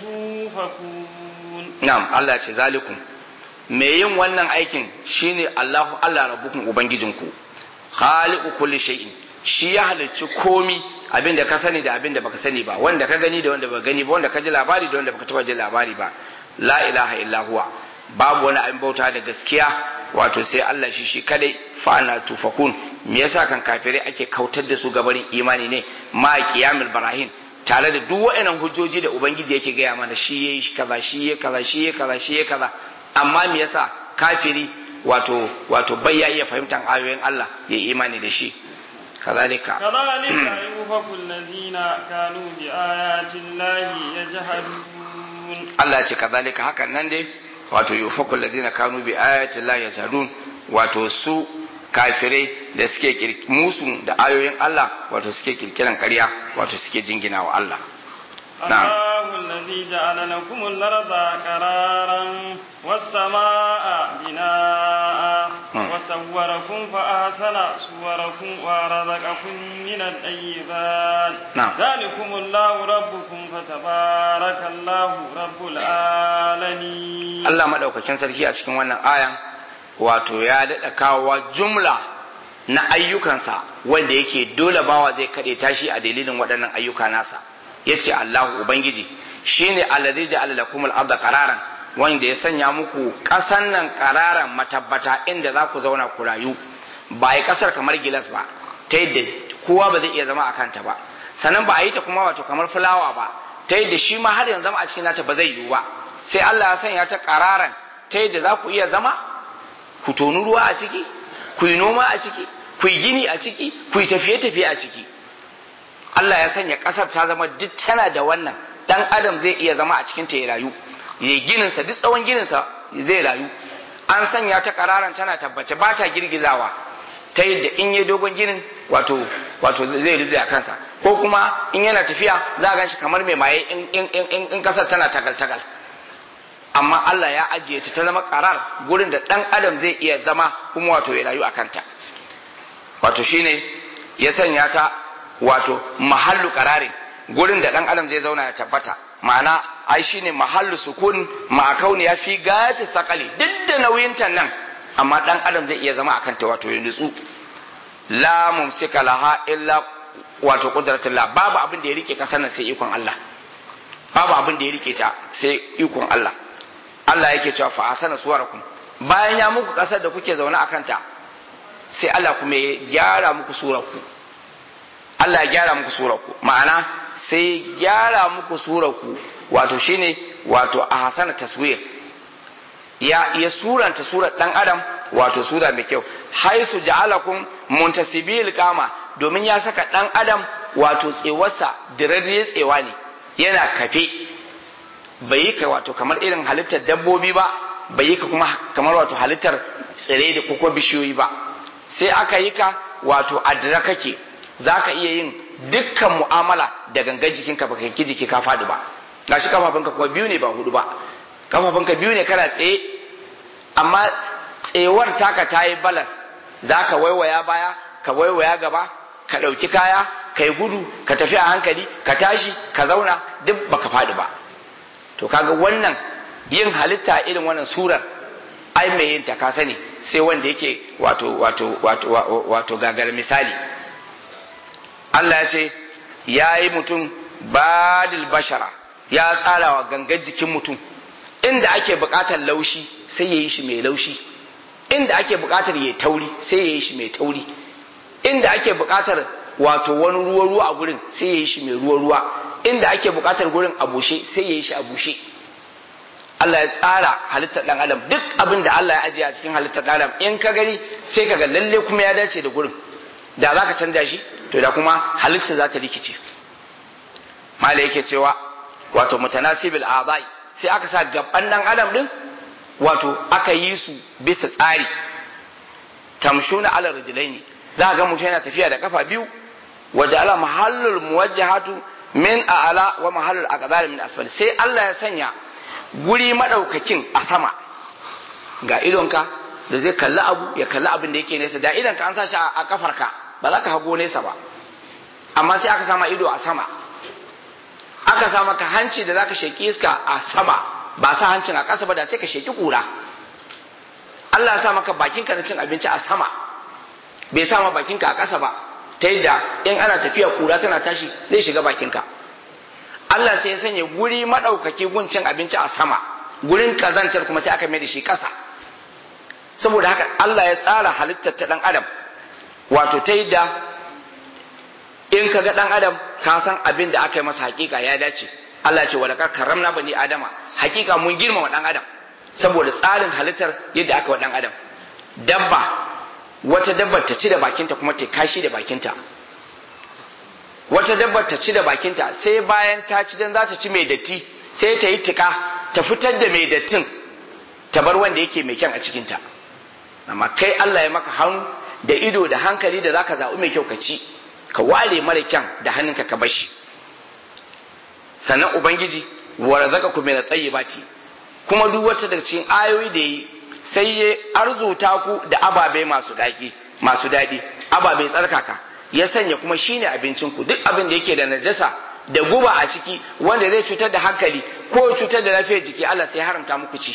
توفكون na'am Allah ce zalikum me yin wannan aikin shine Allahu Allah rabbukum ubangijinku khaliqu kulli shay'in shi ya halicci komi abin da ka sani da abin da baka sani ba wanda ka gani da wanda baka gani ba wanda ka ji labari da wanda baka taba ji labari ba la ilaha illa huwa babu wani abin bauta da gaskiya wato sai Allah shi shi kadai fa'ana tufakun me yasa kan kafirai ake kautar da su gabarin imani ne ma qiyamul barahin tare da duk wa'annan hujjoji da ubangiji yake gaya mana shi yayi kaza shi yayi kaza shi yayi kaza shi yayi kaza amma me yasa kafiri wato wato bai ya iya fahimtar ayoyin Allah ya imani da shi kazalika كذلك يوفق الذين كانوا بآيات الله يجحدون Allah ce kazalika hakan nan dai wato yufaku alladhina kanu bi ayati llahi yazadun wato su kafirai da suke kir- musu da ayoyin Allah wato suke kirkiran ƙarya wato suke jingina wa Allah نعم. الله الذي جعل لكم الأرض قرارا والسماء بناء مم. وصوركم فأحسن صوركم ورزقكم من الطيبات نعم. ذلكم الله ربكم فتبارك الله رب العالمين Allah madaukakin sarki a cikin wannan ayan wato ya daɗa kawowa jumla na ayyukansa wanda yake dole bawa zai kaɗe tashi a dalilin waɗannan ayyuka nasa yace Allahu ubangiji shine allazi ja'ala lakum al-ardha qararan wanda ya sanya muku ƙasan nan qararan matabbata inda za ku zauna ku rayu ba yi ƙasar kamar gilas ba ta yadda kowa ba zai iya zama a kanta ba sannan ba a yi ta kuma wato kamar fulawa ba ta yadda shi ma har yanzu zama a cikin nata ba zai yiwu ba sai Allah ya sanya ta qararan ta yadda za ku iya zama ku tonu ruwa a ciki ku yi noma a ciki ku yi gini a ciki ku yi tafiye-tafiye a ciki Allah ya sanya ƙasar ta zama duk tana da wannan dan adam zai iya zama a cikin ta ya rayu ya gininsa duk tsawon gininsa zai rayu an sanya ta kararan tana tabbace ba ta girgizawa ta yadda in ya dogon ginin wato wato zai rufe a kansa ko kuma in yana tafiya za a ganshi kamar mai maye in in in in kasar tana tagal tagal amma Allah ya ajiye ta ta zama karar gurin da dan adam zai iya zama kuma wato ya rayu a kanta wato shine ya sanya ta wato mahallu kararin gurin da dan adam zai zauna ya tabbata ma'ana ai shine mahallu sukun ma kauni ya fi gati sakali duk da nauyin ta nan amma dan adam zai iya zama akan ta wato ya nutsu la mumsika laha illa wato qudratullah babu abin da ya rike kasar nan sai ikon Allah babu abin da ya rike ta sai ikon Allah Allah yake cewa fa asana suwarakum bayan ya muku kasar da kuke zaune akan ta sai Allah kuma ya gyara muku surarku Allah ya gyara muku surarku ma'ana sai gyara muku surarku wato shine wato a hasana taswir ya ya suranta surar dan adam wato sura mai kyau haisu ja'alakum muntasibil kama domin ya saka dan adam wato tsewarsa dirarriye tsewa ne yana kafe bai yi ka wato kamar irin halittar dabbobi ba bai yi ka kuma kamar wato halittar tsire da kuma bishiyoyi ba sai aka yi ka wato adira kake za ka iya yin dukkan mu'amala da gangan jikinka ba kai jiki ka faɗi ba gashi kafafunka kuma biyu ne ba hudu ba kafafunka biyu ne kana tsaye amma tsewar taka ta yi balas za ka waiwaya baya ka waiwaya gaba ka ɗauki kaya ka yi gudu ka tafi a hankali ka tashi ka zauna duk baka faɗi ba to kaga wannan yin halitta irin wannan surar ai mai yin ta ka sani sai wanda yake wato wato wato wato gagar misali Allah ya ce ya yi mutum badil bashara ya tsara wa gangan jikin mutum inda ake buƙatar laushi sai ya yi shi mai laushi inda ake buƙatar ya tauri sai ya yi shi mai tauri inda ake buƙatar wato wani ruwa ruwa a gurin sai ya yi shi mai ruwa ruwa inda ake buƙatar gurin a bushe sai ya yi shi a bushe Allah ya tsara halittar ɗan adam duk abin da Allah ya ajiye a cikin halittar ɗan adam in ka gani sai ka ga lalle kuma ya dace da gurin da za ka canja shi to da kuma halittar za ta rikice mala yake cewa wato mutanasibil abai sai aka sa gaban ɗan adam din wato aka yi su bisa tsari tamshuna ala rijlaini za ga mutum yana tafiya da kafa biyu waje ala mahallul muwajjahatu min a'ala wa mahallul aqdar min asfal sai Allah ya sanya guri madaukakin a sama ga idonka da zai kalli abu ya kalli abin da yake nesa da idonka an sa shi a kafarka ba za ka hago nesa ba amma sai aka sama ido a sama aka sa maka hanci da zaka sheki iska a sama ba sa hancin a ƙasa ba da sai ka sheki kura Allah ya sa maka bakinka na cin abinci a sama bai sa ma bakinka a ƙasa ba ta yadda in ana tafiya kura tana tashi zai shiga bakinka Allah sai ya sanya guri maɗaukaki gun cin abinci a sama gurin kazantar kuma sai aka mai da shi ƙasa saboda haka Allah ya tsara halittar ta ɗan adam wato ta yadda in ka ga ɗan adam ka san abin da aka yi masa hakika ya dace Allah ce wadda karamna bani adama hakika mun girmama ɗan adam saboda tsarin halittar yadda aka wa ɗan adam dabba wata dabbar ta ci da bakinta kuma ta kashi da bakinta wata dabbar ta ci da bakinta sai bayan ta ci dan za ta ci mai datti sai ta yi tika ta fitar da mai dattin ta bar wanda yake mai kyan a cikinta amma kai Allah ya maka hannu da ido da hankali da zaka zaɓi mai kyau ka ci ka ware mara kyan da hannunka ka bashi sannan ubangiji wa razaqakum min at-tayyibati kuma duk wata daga cikin ayoyi da yi sai ya arzuta ku da ababe masu daɗi masu daɗi ababe tsarkaka ya sanya kuma shine abincin ku duk abin da yake da najasa da guba a ciki wanda zai cutar da hankali ko cutar da lafiyar jiki Allah sai ya haramta muku ci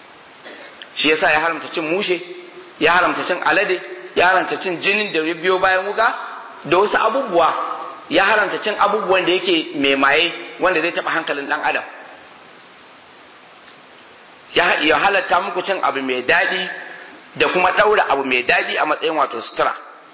shi yasa ya haramta cin mushe ya haramta cin alade ya haramta cin jinin da ya biyo bayan wuka da wasu abubuwa ya haramta cin abubuwan da yake mai maye wanda zai taɓa hankalin ɗan adam ya halatta muku cin abu mai daɗi da kuma ɗaura abu mai daɗi a matsayin wato sutura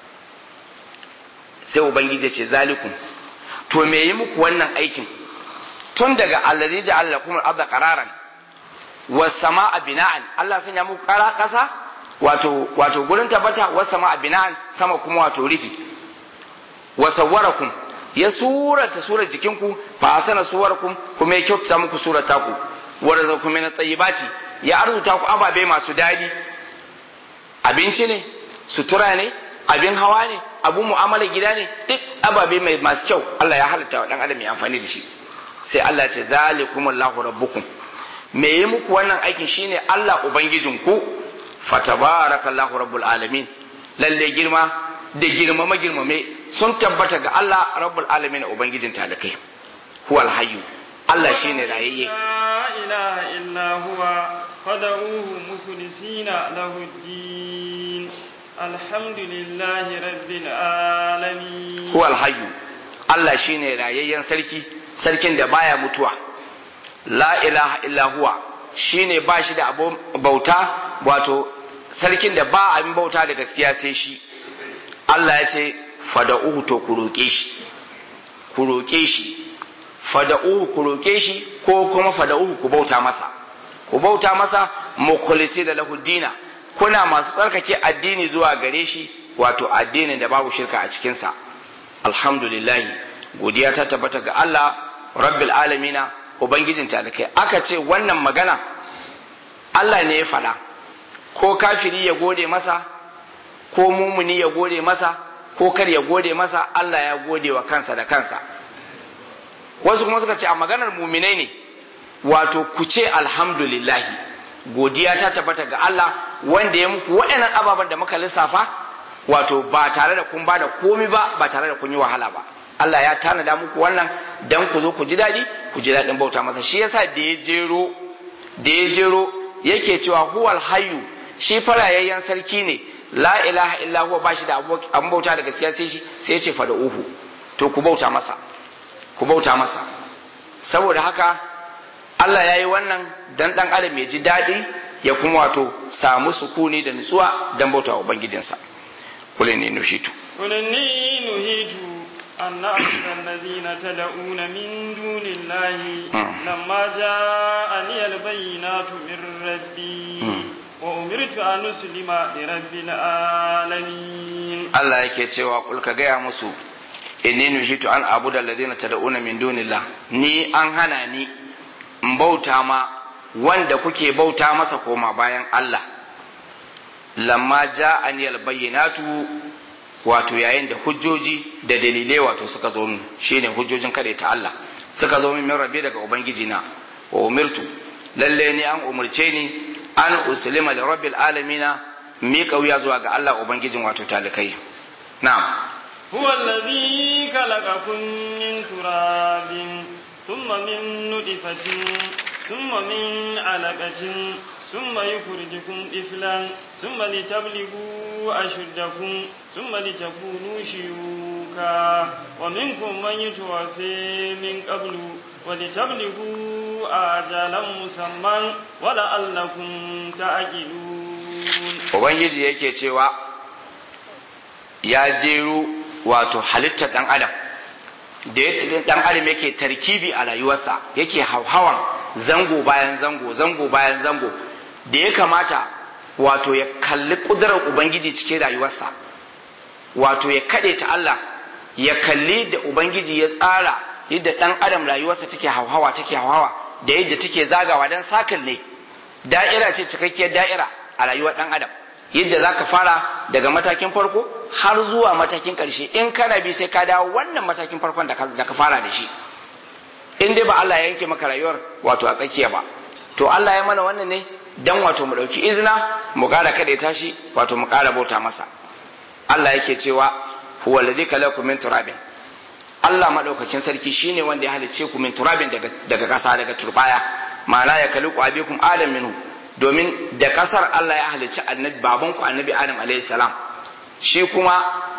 sai ubangiji ce zalikum to me yi muku wannan aikin tun daga allazi ja'ala lakum al-ardha qararan was samaa bina'an Allah sanya muku ƙara ƙasa wato wato gurin tabbata was samaa bina'an sama kuma wato rufi wa sawwarakum ya surata surar jikinku fa hasana suwarakum kuma ya kyautata muku surar taku wa razaqakum min at-tayyibati ya arzuta ku ababe masu dadi abinci ne sutura ne abin hawa ne abun mu'amala gida ne duk ababe mai masu kyau Allah ya halitta wa dan adam ya amfani da shi sai Allah ce zalikumullahu rabbukum me yi muku wannan aikin shine Allah ubangijinku fatabarakallahu rabbul alamin lalle girma da girmama girmame sun tabbata ga Allah rabbul alamin ubangijin talakai huwal hayyu Allah shine rayayye la ilaha illa huwa fad'uhu mukhlisina lahu ad-din alhamdulillahi rabbil alamin huwal hayyu Allah shine rayayyen sarki sarkin da baya mutuwa la ilaha illa huwa shine ba shi da abun bauta wato sarkin da ba abin bauta da gaskiya sai shi Allah ya ce fada'uhu to ku roƙe shi ku roƙe shi fada'uhu ku roƙe shi ko kuma fada'uhu ku bauta masa ku bauta masa mukhlisi da lahu dina kuna masu tsarkake addini zuwa gare shi wato addinin da babu shirka a cikinsa alhamdulillah godiya ta tabbata ga Allah rabbil alamina ubangijin talikai aka ce wannan magana Allah ne ya faɗa ko kafiri ya gode masa ko mumuni ya gode masa ko kar ya gode masa Allah ya gode wa kansa da kansa wasu kuma suka ce a maganar muminai ne wato ku ce alhamdulillahi godiya ta tabbata ga Allah wanda ya muku waɗannan ababen da muka lissafa wato ba tare da kun ba da komi ba ba tare da kun yi wahala ba Allah ya tanada muku wannan dan ku zo ku ji daɗi ku ji daɗin bauta masa shi yasa da ya jero da ya jero yake cewa huwal hayyu shi farayayyen sarki ne la ilaha illa huwa bashi da abun bauta da gaskiya sai shi sai ya ce fa da uhu to ku bauta masa ku bauta masa saboda haka Allah ya yi wannan dan ɗan adam ya ji daɗi ya kuma wato samu sukuni da nutsuwa dan bauta wa ubangijinsa kulin ne nushitu kulin ni nuhitu أن أعبد الذين تدعون من دون الله لما جاءني البينات من ربي وأمرت أن أسلم لرب العالمين الله yake cewa kul ka gaya musu inni nuhitu an abuda alladhina tad'una min dunillah ni an hana ni in bauta ma wanda kuke bauta masa koma bayan Allah lamma ja'ani albayyinatu wato yayin da hujjoji da dalilai wato suka zo min shine hujjojin kade ta Allah suka zo min min rabbi daga ubangiji na wa umirtu lalle ni an umurce ni an uslima li rabbil alamina mi kauya zuwa ga Allah ubangijin wato talikai na'am هو الذي خلقكم من تراب ثم من نطفة ثم من علقة ثم يخرجكم طفلا ثم لتبلغوا أشدكم ثم لتكونوا شيوخا ومنكم من يتوفي من قبل ولتبلغوا آجالا مسمى ولعلكم تعقلون Ubangiji yake cewa ya jeru wato halittar ɗan adam da ɗan adam yake tarkibi a rayuwarsa yake hauhawan zango bayan zango zango bayan zango da ya kamata wato ya kalli ƙudurar ubangiji cikin rayuwarsa wato ya kaɗe ta Allah ya kalli da ubangiji ya tsara yadda ɗan adam rayuwarsa take hauhawa take hauhawa da yadda take zagawa don sakin ne da'ira ce cikakkiyar da'ira a rayuwar ɗan adam yadda za ka fara daga matakin farko har zuwa matakin ƙarshe in kana bi sai ka dawo wannan matakin farkon da ka fara da shi in dai ba Allah ya yanke maka rayuwar wato a tsakiya ba to Allah ya mana wannan ne dan wato mu ɗauki izina mu ƙara kaɗe tashi wato mu ƙara bauta masa Allah yake cewa huwa alladhi khalaqakum min turabin Allah madaukakin sarki shine wanda ya halicce ku min turabin daga daga ƙasa daga turbaya ma'ana ya khaliqu abikum adam minhu domin da kasar Allah ya halicci annabi babanku annabi Adam alayhi salam shi kuma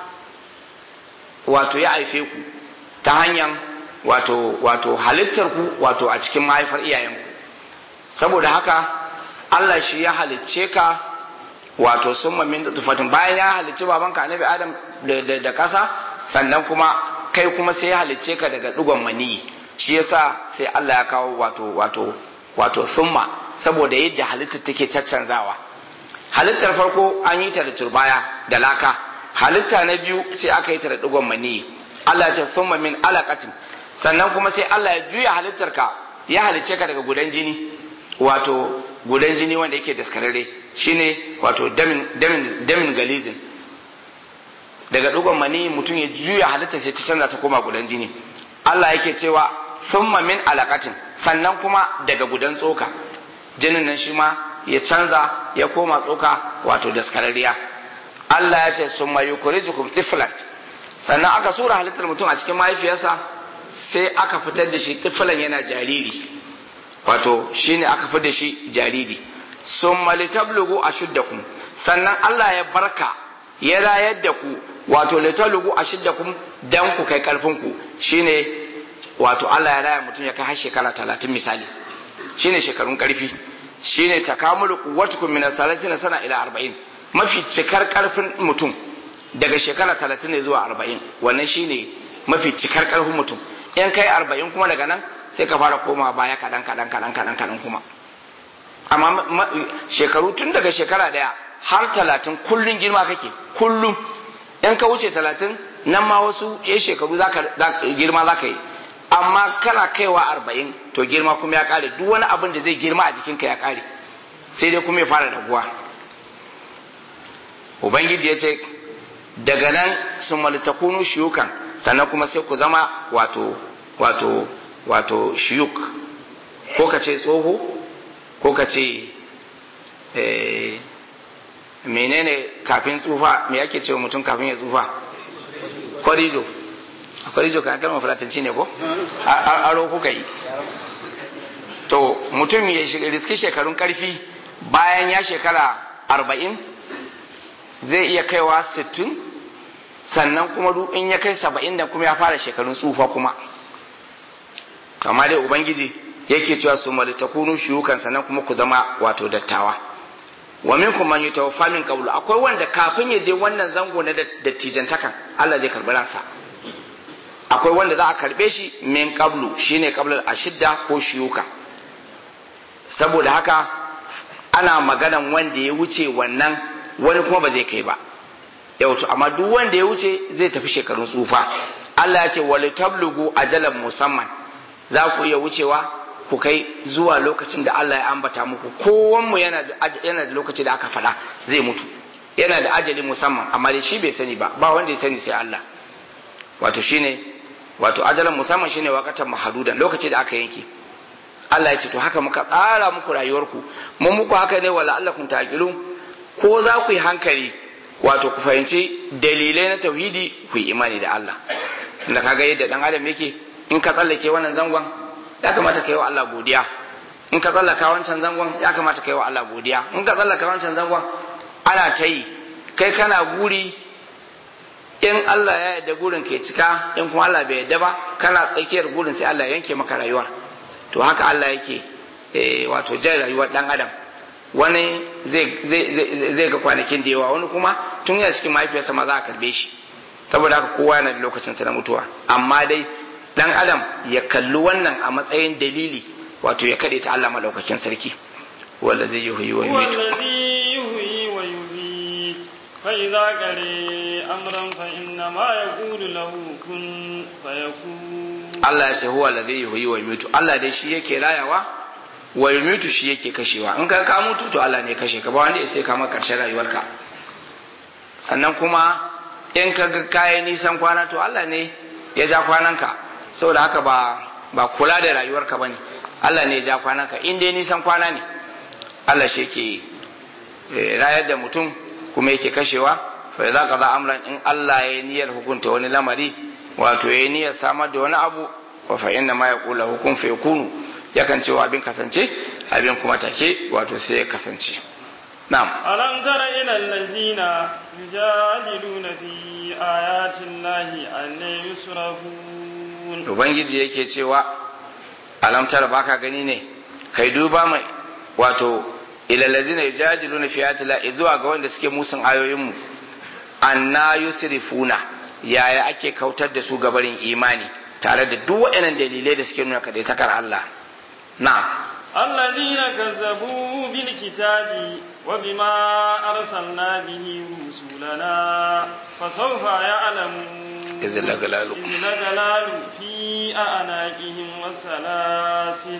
wato ya haife ku ta hanyar wato wato halittar ku wato a cikin mahaifar iyayenku saboda haka Allah shi ya halicce ka wato summa min tufatin bayan ya halicci babanka annabi Adam da, da, kasa sannan kuma kai kuma sai ya halicce ka daga dugon maniyi shi yasa sai Allah ya kawo wato wato wato summa saboda yadda halittar take caccanzawa halittar farko an yi ta da turbaya da laka halitta na biyu sai aka yi ta da digon mani Allah ce thumma min alaqatin sannan kuma sai Allah ya juya halittar ka ya halicce ka daga gudan jini wato gudan jini wanda yake daskararre shine wato damin damin damin galizin daga digon mani mutum ya juya halittar sai ta canza ta koma gudan jini Allah yake cewa thumma min alaqatin sannan kuma daga gudan tsoka jinin nan shi ma ya canza ya koma tsoka wato daskararriya Allah ya ce sun mayu kurijukum tiflan sannan aka sura halittar mutum a cikin mahaifiyarsa sai aka fitar da shi tiflan yana jariri wato shine aka fitar da shi jariri sun malitablugu a shuddakum sannan Allah ya barka ya rayar da ku wato litablugu a shuddakum dan ku kai karfin ku shine wato Allah ya raya mutum ya kai har shekara talatin misali shine shekarun karfi shine takamulu quwwatukum min as-salasin sana ila 40 mafi cikar karfin mutum daga shekara 30 ne zuwa 40 wannan shine mafi cikar karfin mutum in kai 40 kuma daga nan sai ka fara koma baya kadan kadan kadan kadan kadan kuma amma shekaru tun daga shekara daya har 30 kullun girma kake kullum in ka wuce 30 nan ma wasu ya shekaru zaka girma zaka yi amma kana kaiwa arba'in to girma kuma ya kare duk wani abin da zai girma a jikinka ya kare sai dai kuma ya fara raguwa ubangiji ya ce daga nan sun malitakunu shiyukan sannan kuma sai ku zama wato wato wato shiyuk ko ka ce tsoho ko ka ce menene kafin tsufa me yake ce mutum kafin ya tsufa kwarijo kwarijo kan kalmar fulatanci ne ko aro kuka yi to mutum ya riski shekarun karfi bayan ya shekara arba'in zai iya kaiwa sittin sannan kuma duk in ya kai saba'in da kuma ya fara shekarun tsufa kuma kama dai ubangiji yake cewa su malitakunu shiyukan sannan kuma ku zama wato dattawa wa minkum man yutawaffa min qablu akwai wanda kafin ya je wannan zango na dattijantakan Allah zai karbi ransa akwai wanda za a karbe shi min qablu shine qablal ashidda ko shiyuka saboda haka ana maganan wanda ya wuce wannan wani kuma ba zai kai ba yau to amma duk wanda ya wuce zai tafi shekarun tsufa Allah ya ce wal tablugu ajalan musamman za ku iya wucewa ku kai zuwa lokacin da Allah ya ambata muku kowanmu yana da yana da lokaci da aka faɗa zai mutu yana da ajali musamman amma dai shi bai sani ba ba wanda ya sani sai Allah wato shine wato ajalan musamman shine wakatan mahadudan lokaci da aka yanke Allah ya ce to haka muka tsara muku rayuwarku mun muku haka ne wala Allah kun taqilu ko za ku yi hankali wato ku fahimci dalilai na tauhidi ku yi imani da Allah da kaga yadda dan adam yake in ka tsallake wannan zangon ya kamata ka yi wa Allah godiya in ka tsallaka wancan zangon ya kamata ka yi wa Allah godiya in ka tsallaka wancan zangon ana ta yi kai kana guri in Allah ya yarda gurin ke cika in kuma Allah bai yarda ba kana tsakiyar gurin sai Allah yanke maka rayuwar to haka Allah yake wato jan rayuwar dan adam wani zai ga kwanakin da yawa wani kuma tun yana cikin mahaifiyarsa ma za a karbe shi saboda haka kowa yana da lokacinsa na mutuwa amma dai dan adam ya kalli wannan a matsayin dalili wato ya kade ta Allah madaukakin sarki wanda zai yuhi wa yumitu wallazi yuhyi wa yumiit fa idza qari amran fa inna ma yaqulu lahu kun fayakun Allah ya ce huwa alladhi yuhyi wa yumitu Allah dai shi yake rayawa wa yumitu shi yake kashewa in ka ka mutu to Allah ne ya kashe ka ba wanda ya sai ka maka karshen rayuwarka sannan kuma in ka ga kayan nisan kwana to Allah ne ya ja kwananka saboda haka ba ba kula da rayuwarka bane Allah ne ya ja kwananka in dai nisan kwana ne Allah shi yake rayar da mutum kuma yake kashewa fa idza qada amran in Allah ya niyyar hukunta wani lamari wato ya niyyar samar da wani abu wa fa inna ma yaqulu hukum fa yakunu yakan cewa abin kasance abin kuma take wato sai ya kasance na'am alam tara ila allazina yujadiluna fi ayati llahi an yusrafun ubangiji yake cewa alam tara baka gani ne kai duba mai wato ila allazina yujadiluna fi ayati llahi zuwa ga wanda suke musun ayoyin mu anna yusrifuna yaya ake kautar da su gabarin imani tare da duk waɗannan dalilai da suke nuna kadaitakar Allah na'am الذين كذبوا بالكتاب وبما أرسلنا به رسلنا فسوف يعلمون إذ الأغلال إذ الأغلال في أعناقهم والسلاسل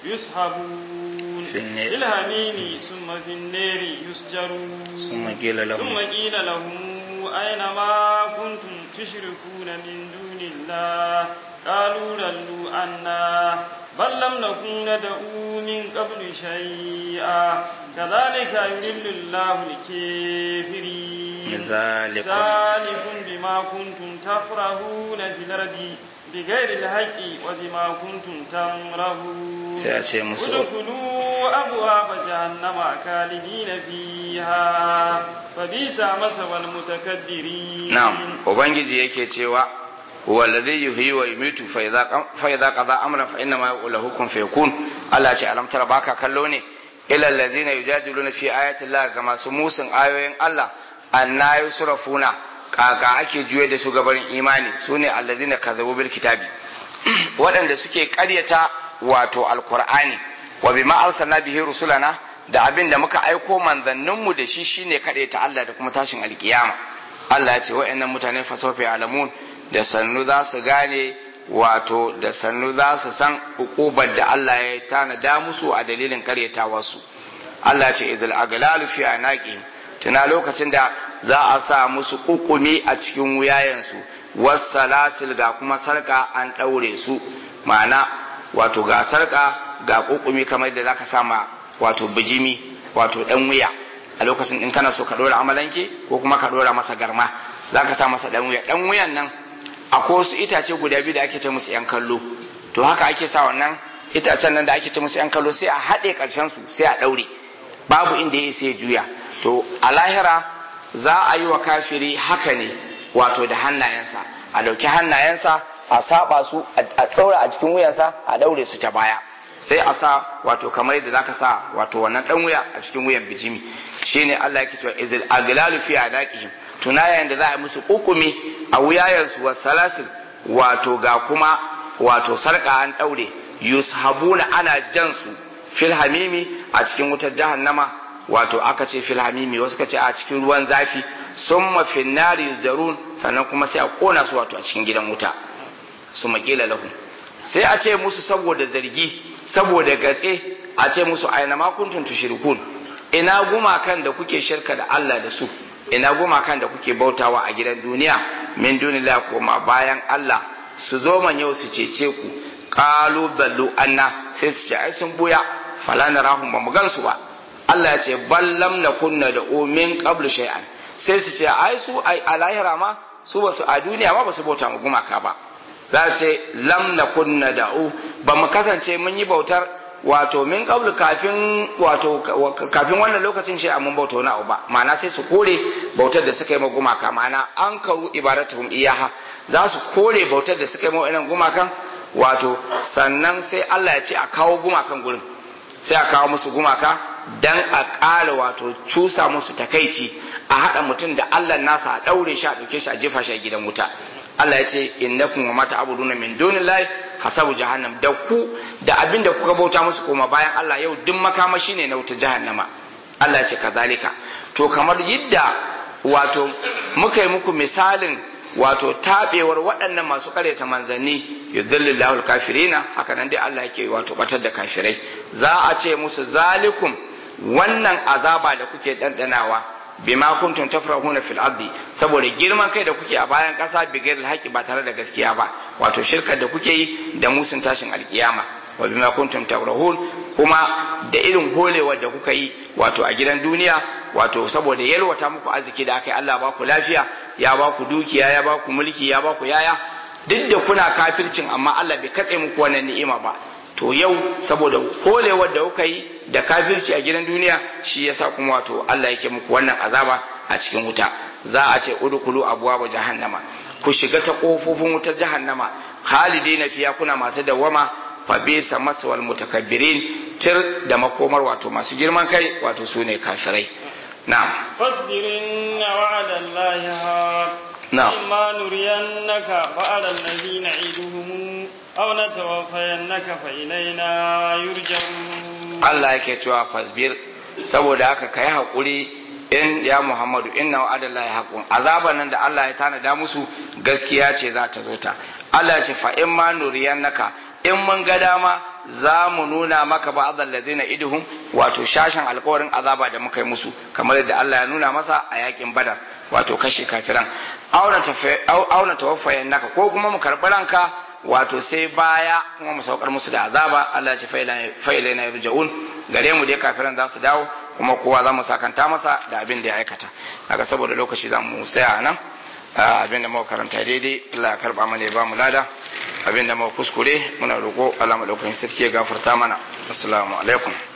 يسحبون في النار. في الحميم ثم في النار يسجرون ثم قيل لهم ثم قيل لهم أين ما كنتم تشركون من دون الله قالوا ضلوا عنا بل لم نكن ندعو من قبل شيئا كذلك يضل الله الكافرين ذلك ذلكم بما كنتم تفرحون في الأرض بغير الحق وبما كنتم تمرهون sai a ce musu ادخلوا أبواب جهنم خالدين فيها فبئس مثوى المتكبرين na'am ubangiji yake cewa huwa alladhi yuhyi wa yumitu fa idza qam- fa idza qada amran fa inna ma yaqulu hukum fayakun Allah ce alam tara baka kallo ne ila allazina yujadiluna fi ayati Allah ga masu musun ayoyin Allah anna yusrafuna kaka ake juye da su gabarin imani sune allazina kadzabu bil kitabi waɗanda suke ƙaryata wato alqur'ani wa bima arsalna bihi rusulana da abin da muka aiko manzanninmu da shi shine ta Allah da kuma tashin alkiyama Allah ya ce wa'annan mutane fasofi alamun da sannu za su gane wato da sannu za su san ukubar da Allah ya tanada musu a dalilin karyatawarsu Allah ce izil aglalu fi anaqi tuna lokacin da za a sa musu kukumi a cikin wuyayensu wassalasil ga kuma sarka an daure su ma'ana wato ga sarka ga kukumi kamar da zaka sama wato bijimi wato dan wuya a lokacin in kana so ka dora amalanke ko kuma ka dora masa garma zaka sa masa dan wuya dan wuyan nan akwai wasu itace guda biyu da ake ce musu yan kallo to haka ake sa wannan itacen nan da ake ce musu yan kallo sai a haɗe ƙarshen su sai a ɗaure babu inda ya sai juya to a lahira za a yi wa kafiri haka ne wato da hannayensa a ɗauki hannayensa a saba su a ɗaura a cikin wuyansa a ɗaure su ta baya sai a sa wato kamar yadda zaka sa wato wannan ɗan wuya a cikin wuyan bijimi shine Allah yake cewa izil aglalu fi adaqihim tunayen da za a yi musu hukumi a wuyayensu wa salasil wato ga kuma wato sarka an daure yushabuna ana jan su fil hamimi a cikin wutar jahannama wato aka ce fil hamimi wasu ka ce a cikin ruwan zafi summa fin nari yuzdarun sannan kuma sai a kona su wato a cikin gidan wuta su maƙila lahum sai a ce musu saboda zargi saboda gatse a ce musu aina ma kuntum tushrikun ina gumakan da kuke shirka da Allah da su ina gumakan da kuke bautawa a gidan duniya min duniya koma bayan Allah su zo man yau su cece ku qalu ballu anna sai su ce ai sun buya fala narahum ba mu gansu ba Allah ya ce ballam na kunna da min qablu shay'an sai su ce ai su a lahira ma su ba su a duniya ma ba su bauta mu gumaka ba za ce lam na kunna da'u ba mu kasance mun yi bautar wato min qablu kafin wato kafin wannan lokacin shi mun bauta wani abu ba ma'ana sai su kore bautar da suka yi ma gumaka ma'ana an karu ibadatuhum iyaha za su kore bautar da suka yi ma wannan gumakan wato sannan sai Allah ya ce a kawo gumakan gurin sai a kawo musu gumaka dan a ƙara wato cusa musu takaici a haɗa mutum da Allah nasa a ɗaure shi a ɗauke shi a jefa shi a gidan wuta Allah ya ce innakum wa mata abuduna min dunillahi hasabu jahannam da ku da abin da kuka bauta musu koma bayan Allah yau duk makamashi ne na wuta jahannama Allah ya ce kazalika to kamar yadda wato muka yi muku misalin wato tabewar waɗannan masu karyata manzanni yudhillillahu alkafirina haka nan dai Allah yake wato batar da kafirai za a ce musu zalikum wannan azaba da kuke dandanawa bima kuntum tafrahuna fil ardi saboda girman kai da kuke a bayan kasa bigir alhaqi ba tare da gaskiya ba wato shirkar da kuke yi da musun tashin alkiyama wa bima kuntum tafrahun kuma da irin holewar da kuka yi wato a gidan duniya wato saboda yalwata muku arziki da aka yi Allah ba ku lafiya ya ba ku dukiya ya ba ku mulki ya ba ku yaya duk da kuna kafircin amma Allah bai katse muku wannan ni'ima ba to yau saboda holewar da kuka yi da kafirci a gidan duniya shi yasa kuma wato Allah yake muku wannan azaba a cikin wuta za a ce udkhulu abwaaba jahannama ku shiga ta kofofin wutar jahannama khalidina fiya kuna masu dawama fa bisa maswal mutakabbirin tir da makomar wato masu girman kai wato sune kafirai na'am fasbirin wa'ada Allah haq na'am إما نرينك بعد الذي نعيدهم أو نتوفينك فإلينا يرجعون Allah yake cewa fasbir saboda haka kai hakuri in ya Muhammadu inna wa'adallahi haqqun azaban nan da Allah ya tanada musu gaskiya ce za ta zo ta Allah ya ce fa in ma nuriyannaka in mun ga dama za mu nuna maka ba'dal ladina idhum wato shashin alƙawarin azaba da muka yi musu kamar yadda Allah ya nuna masa a yakin Badar wato kashe kafiran auna tawaffayan naka ko kuma mu karɓi ranka wato sai baya kuma mu saukar musu da azaba Allah ya ce fa'ila na yarja'un gare mu dai kafiran za su dawo kuma kowa za mu sakanta masa da abin da ya aikata haka saboda lokaci za mu tsaya nan abin da muka karanta daidai Allah ya karba mana ya ba mu lada abin da muka kuskure muna roƙo Allah madaukakin sarki ya gafarta mana assalamu alaikum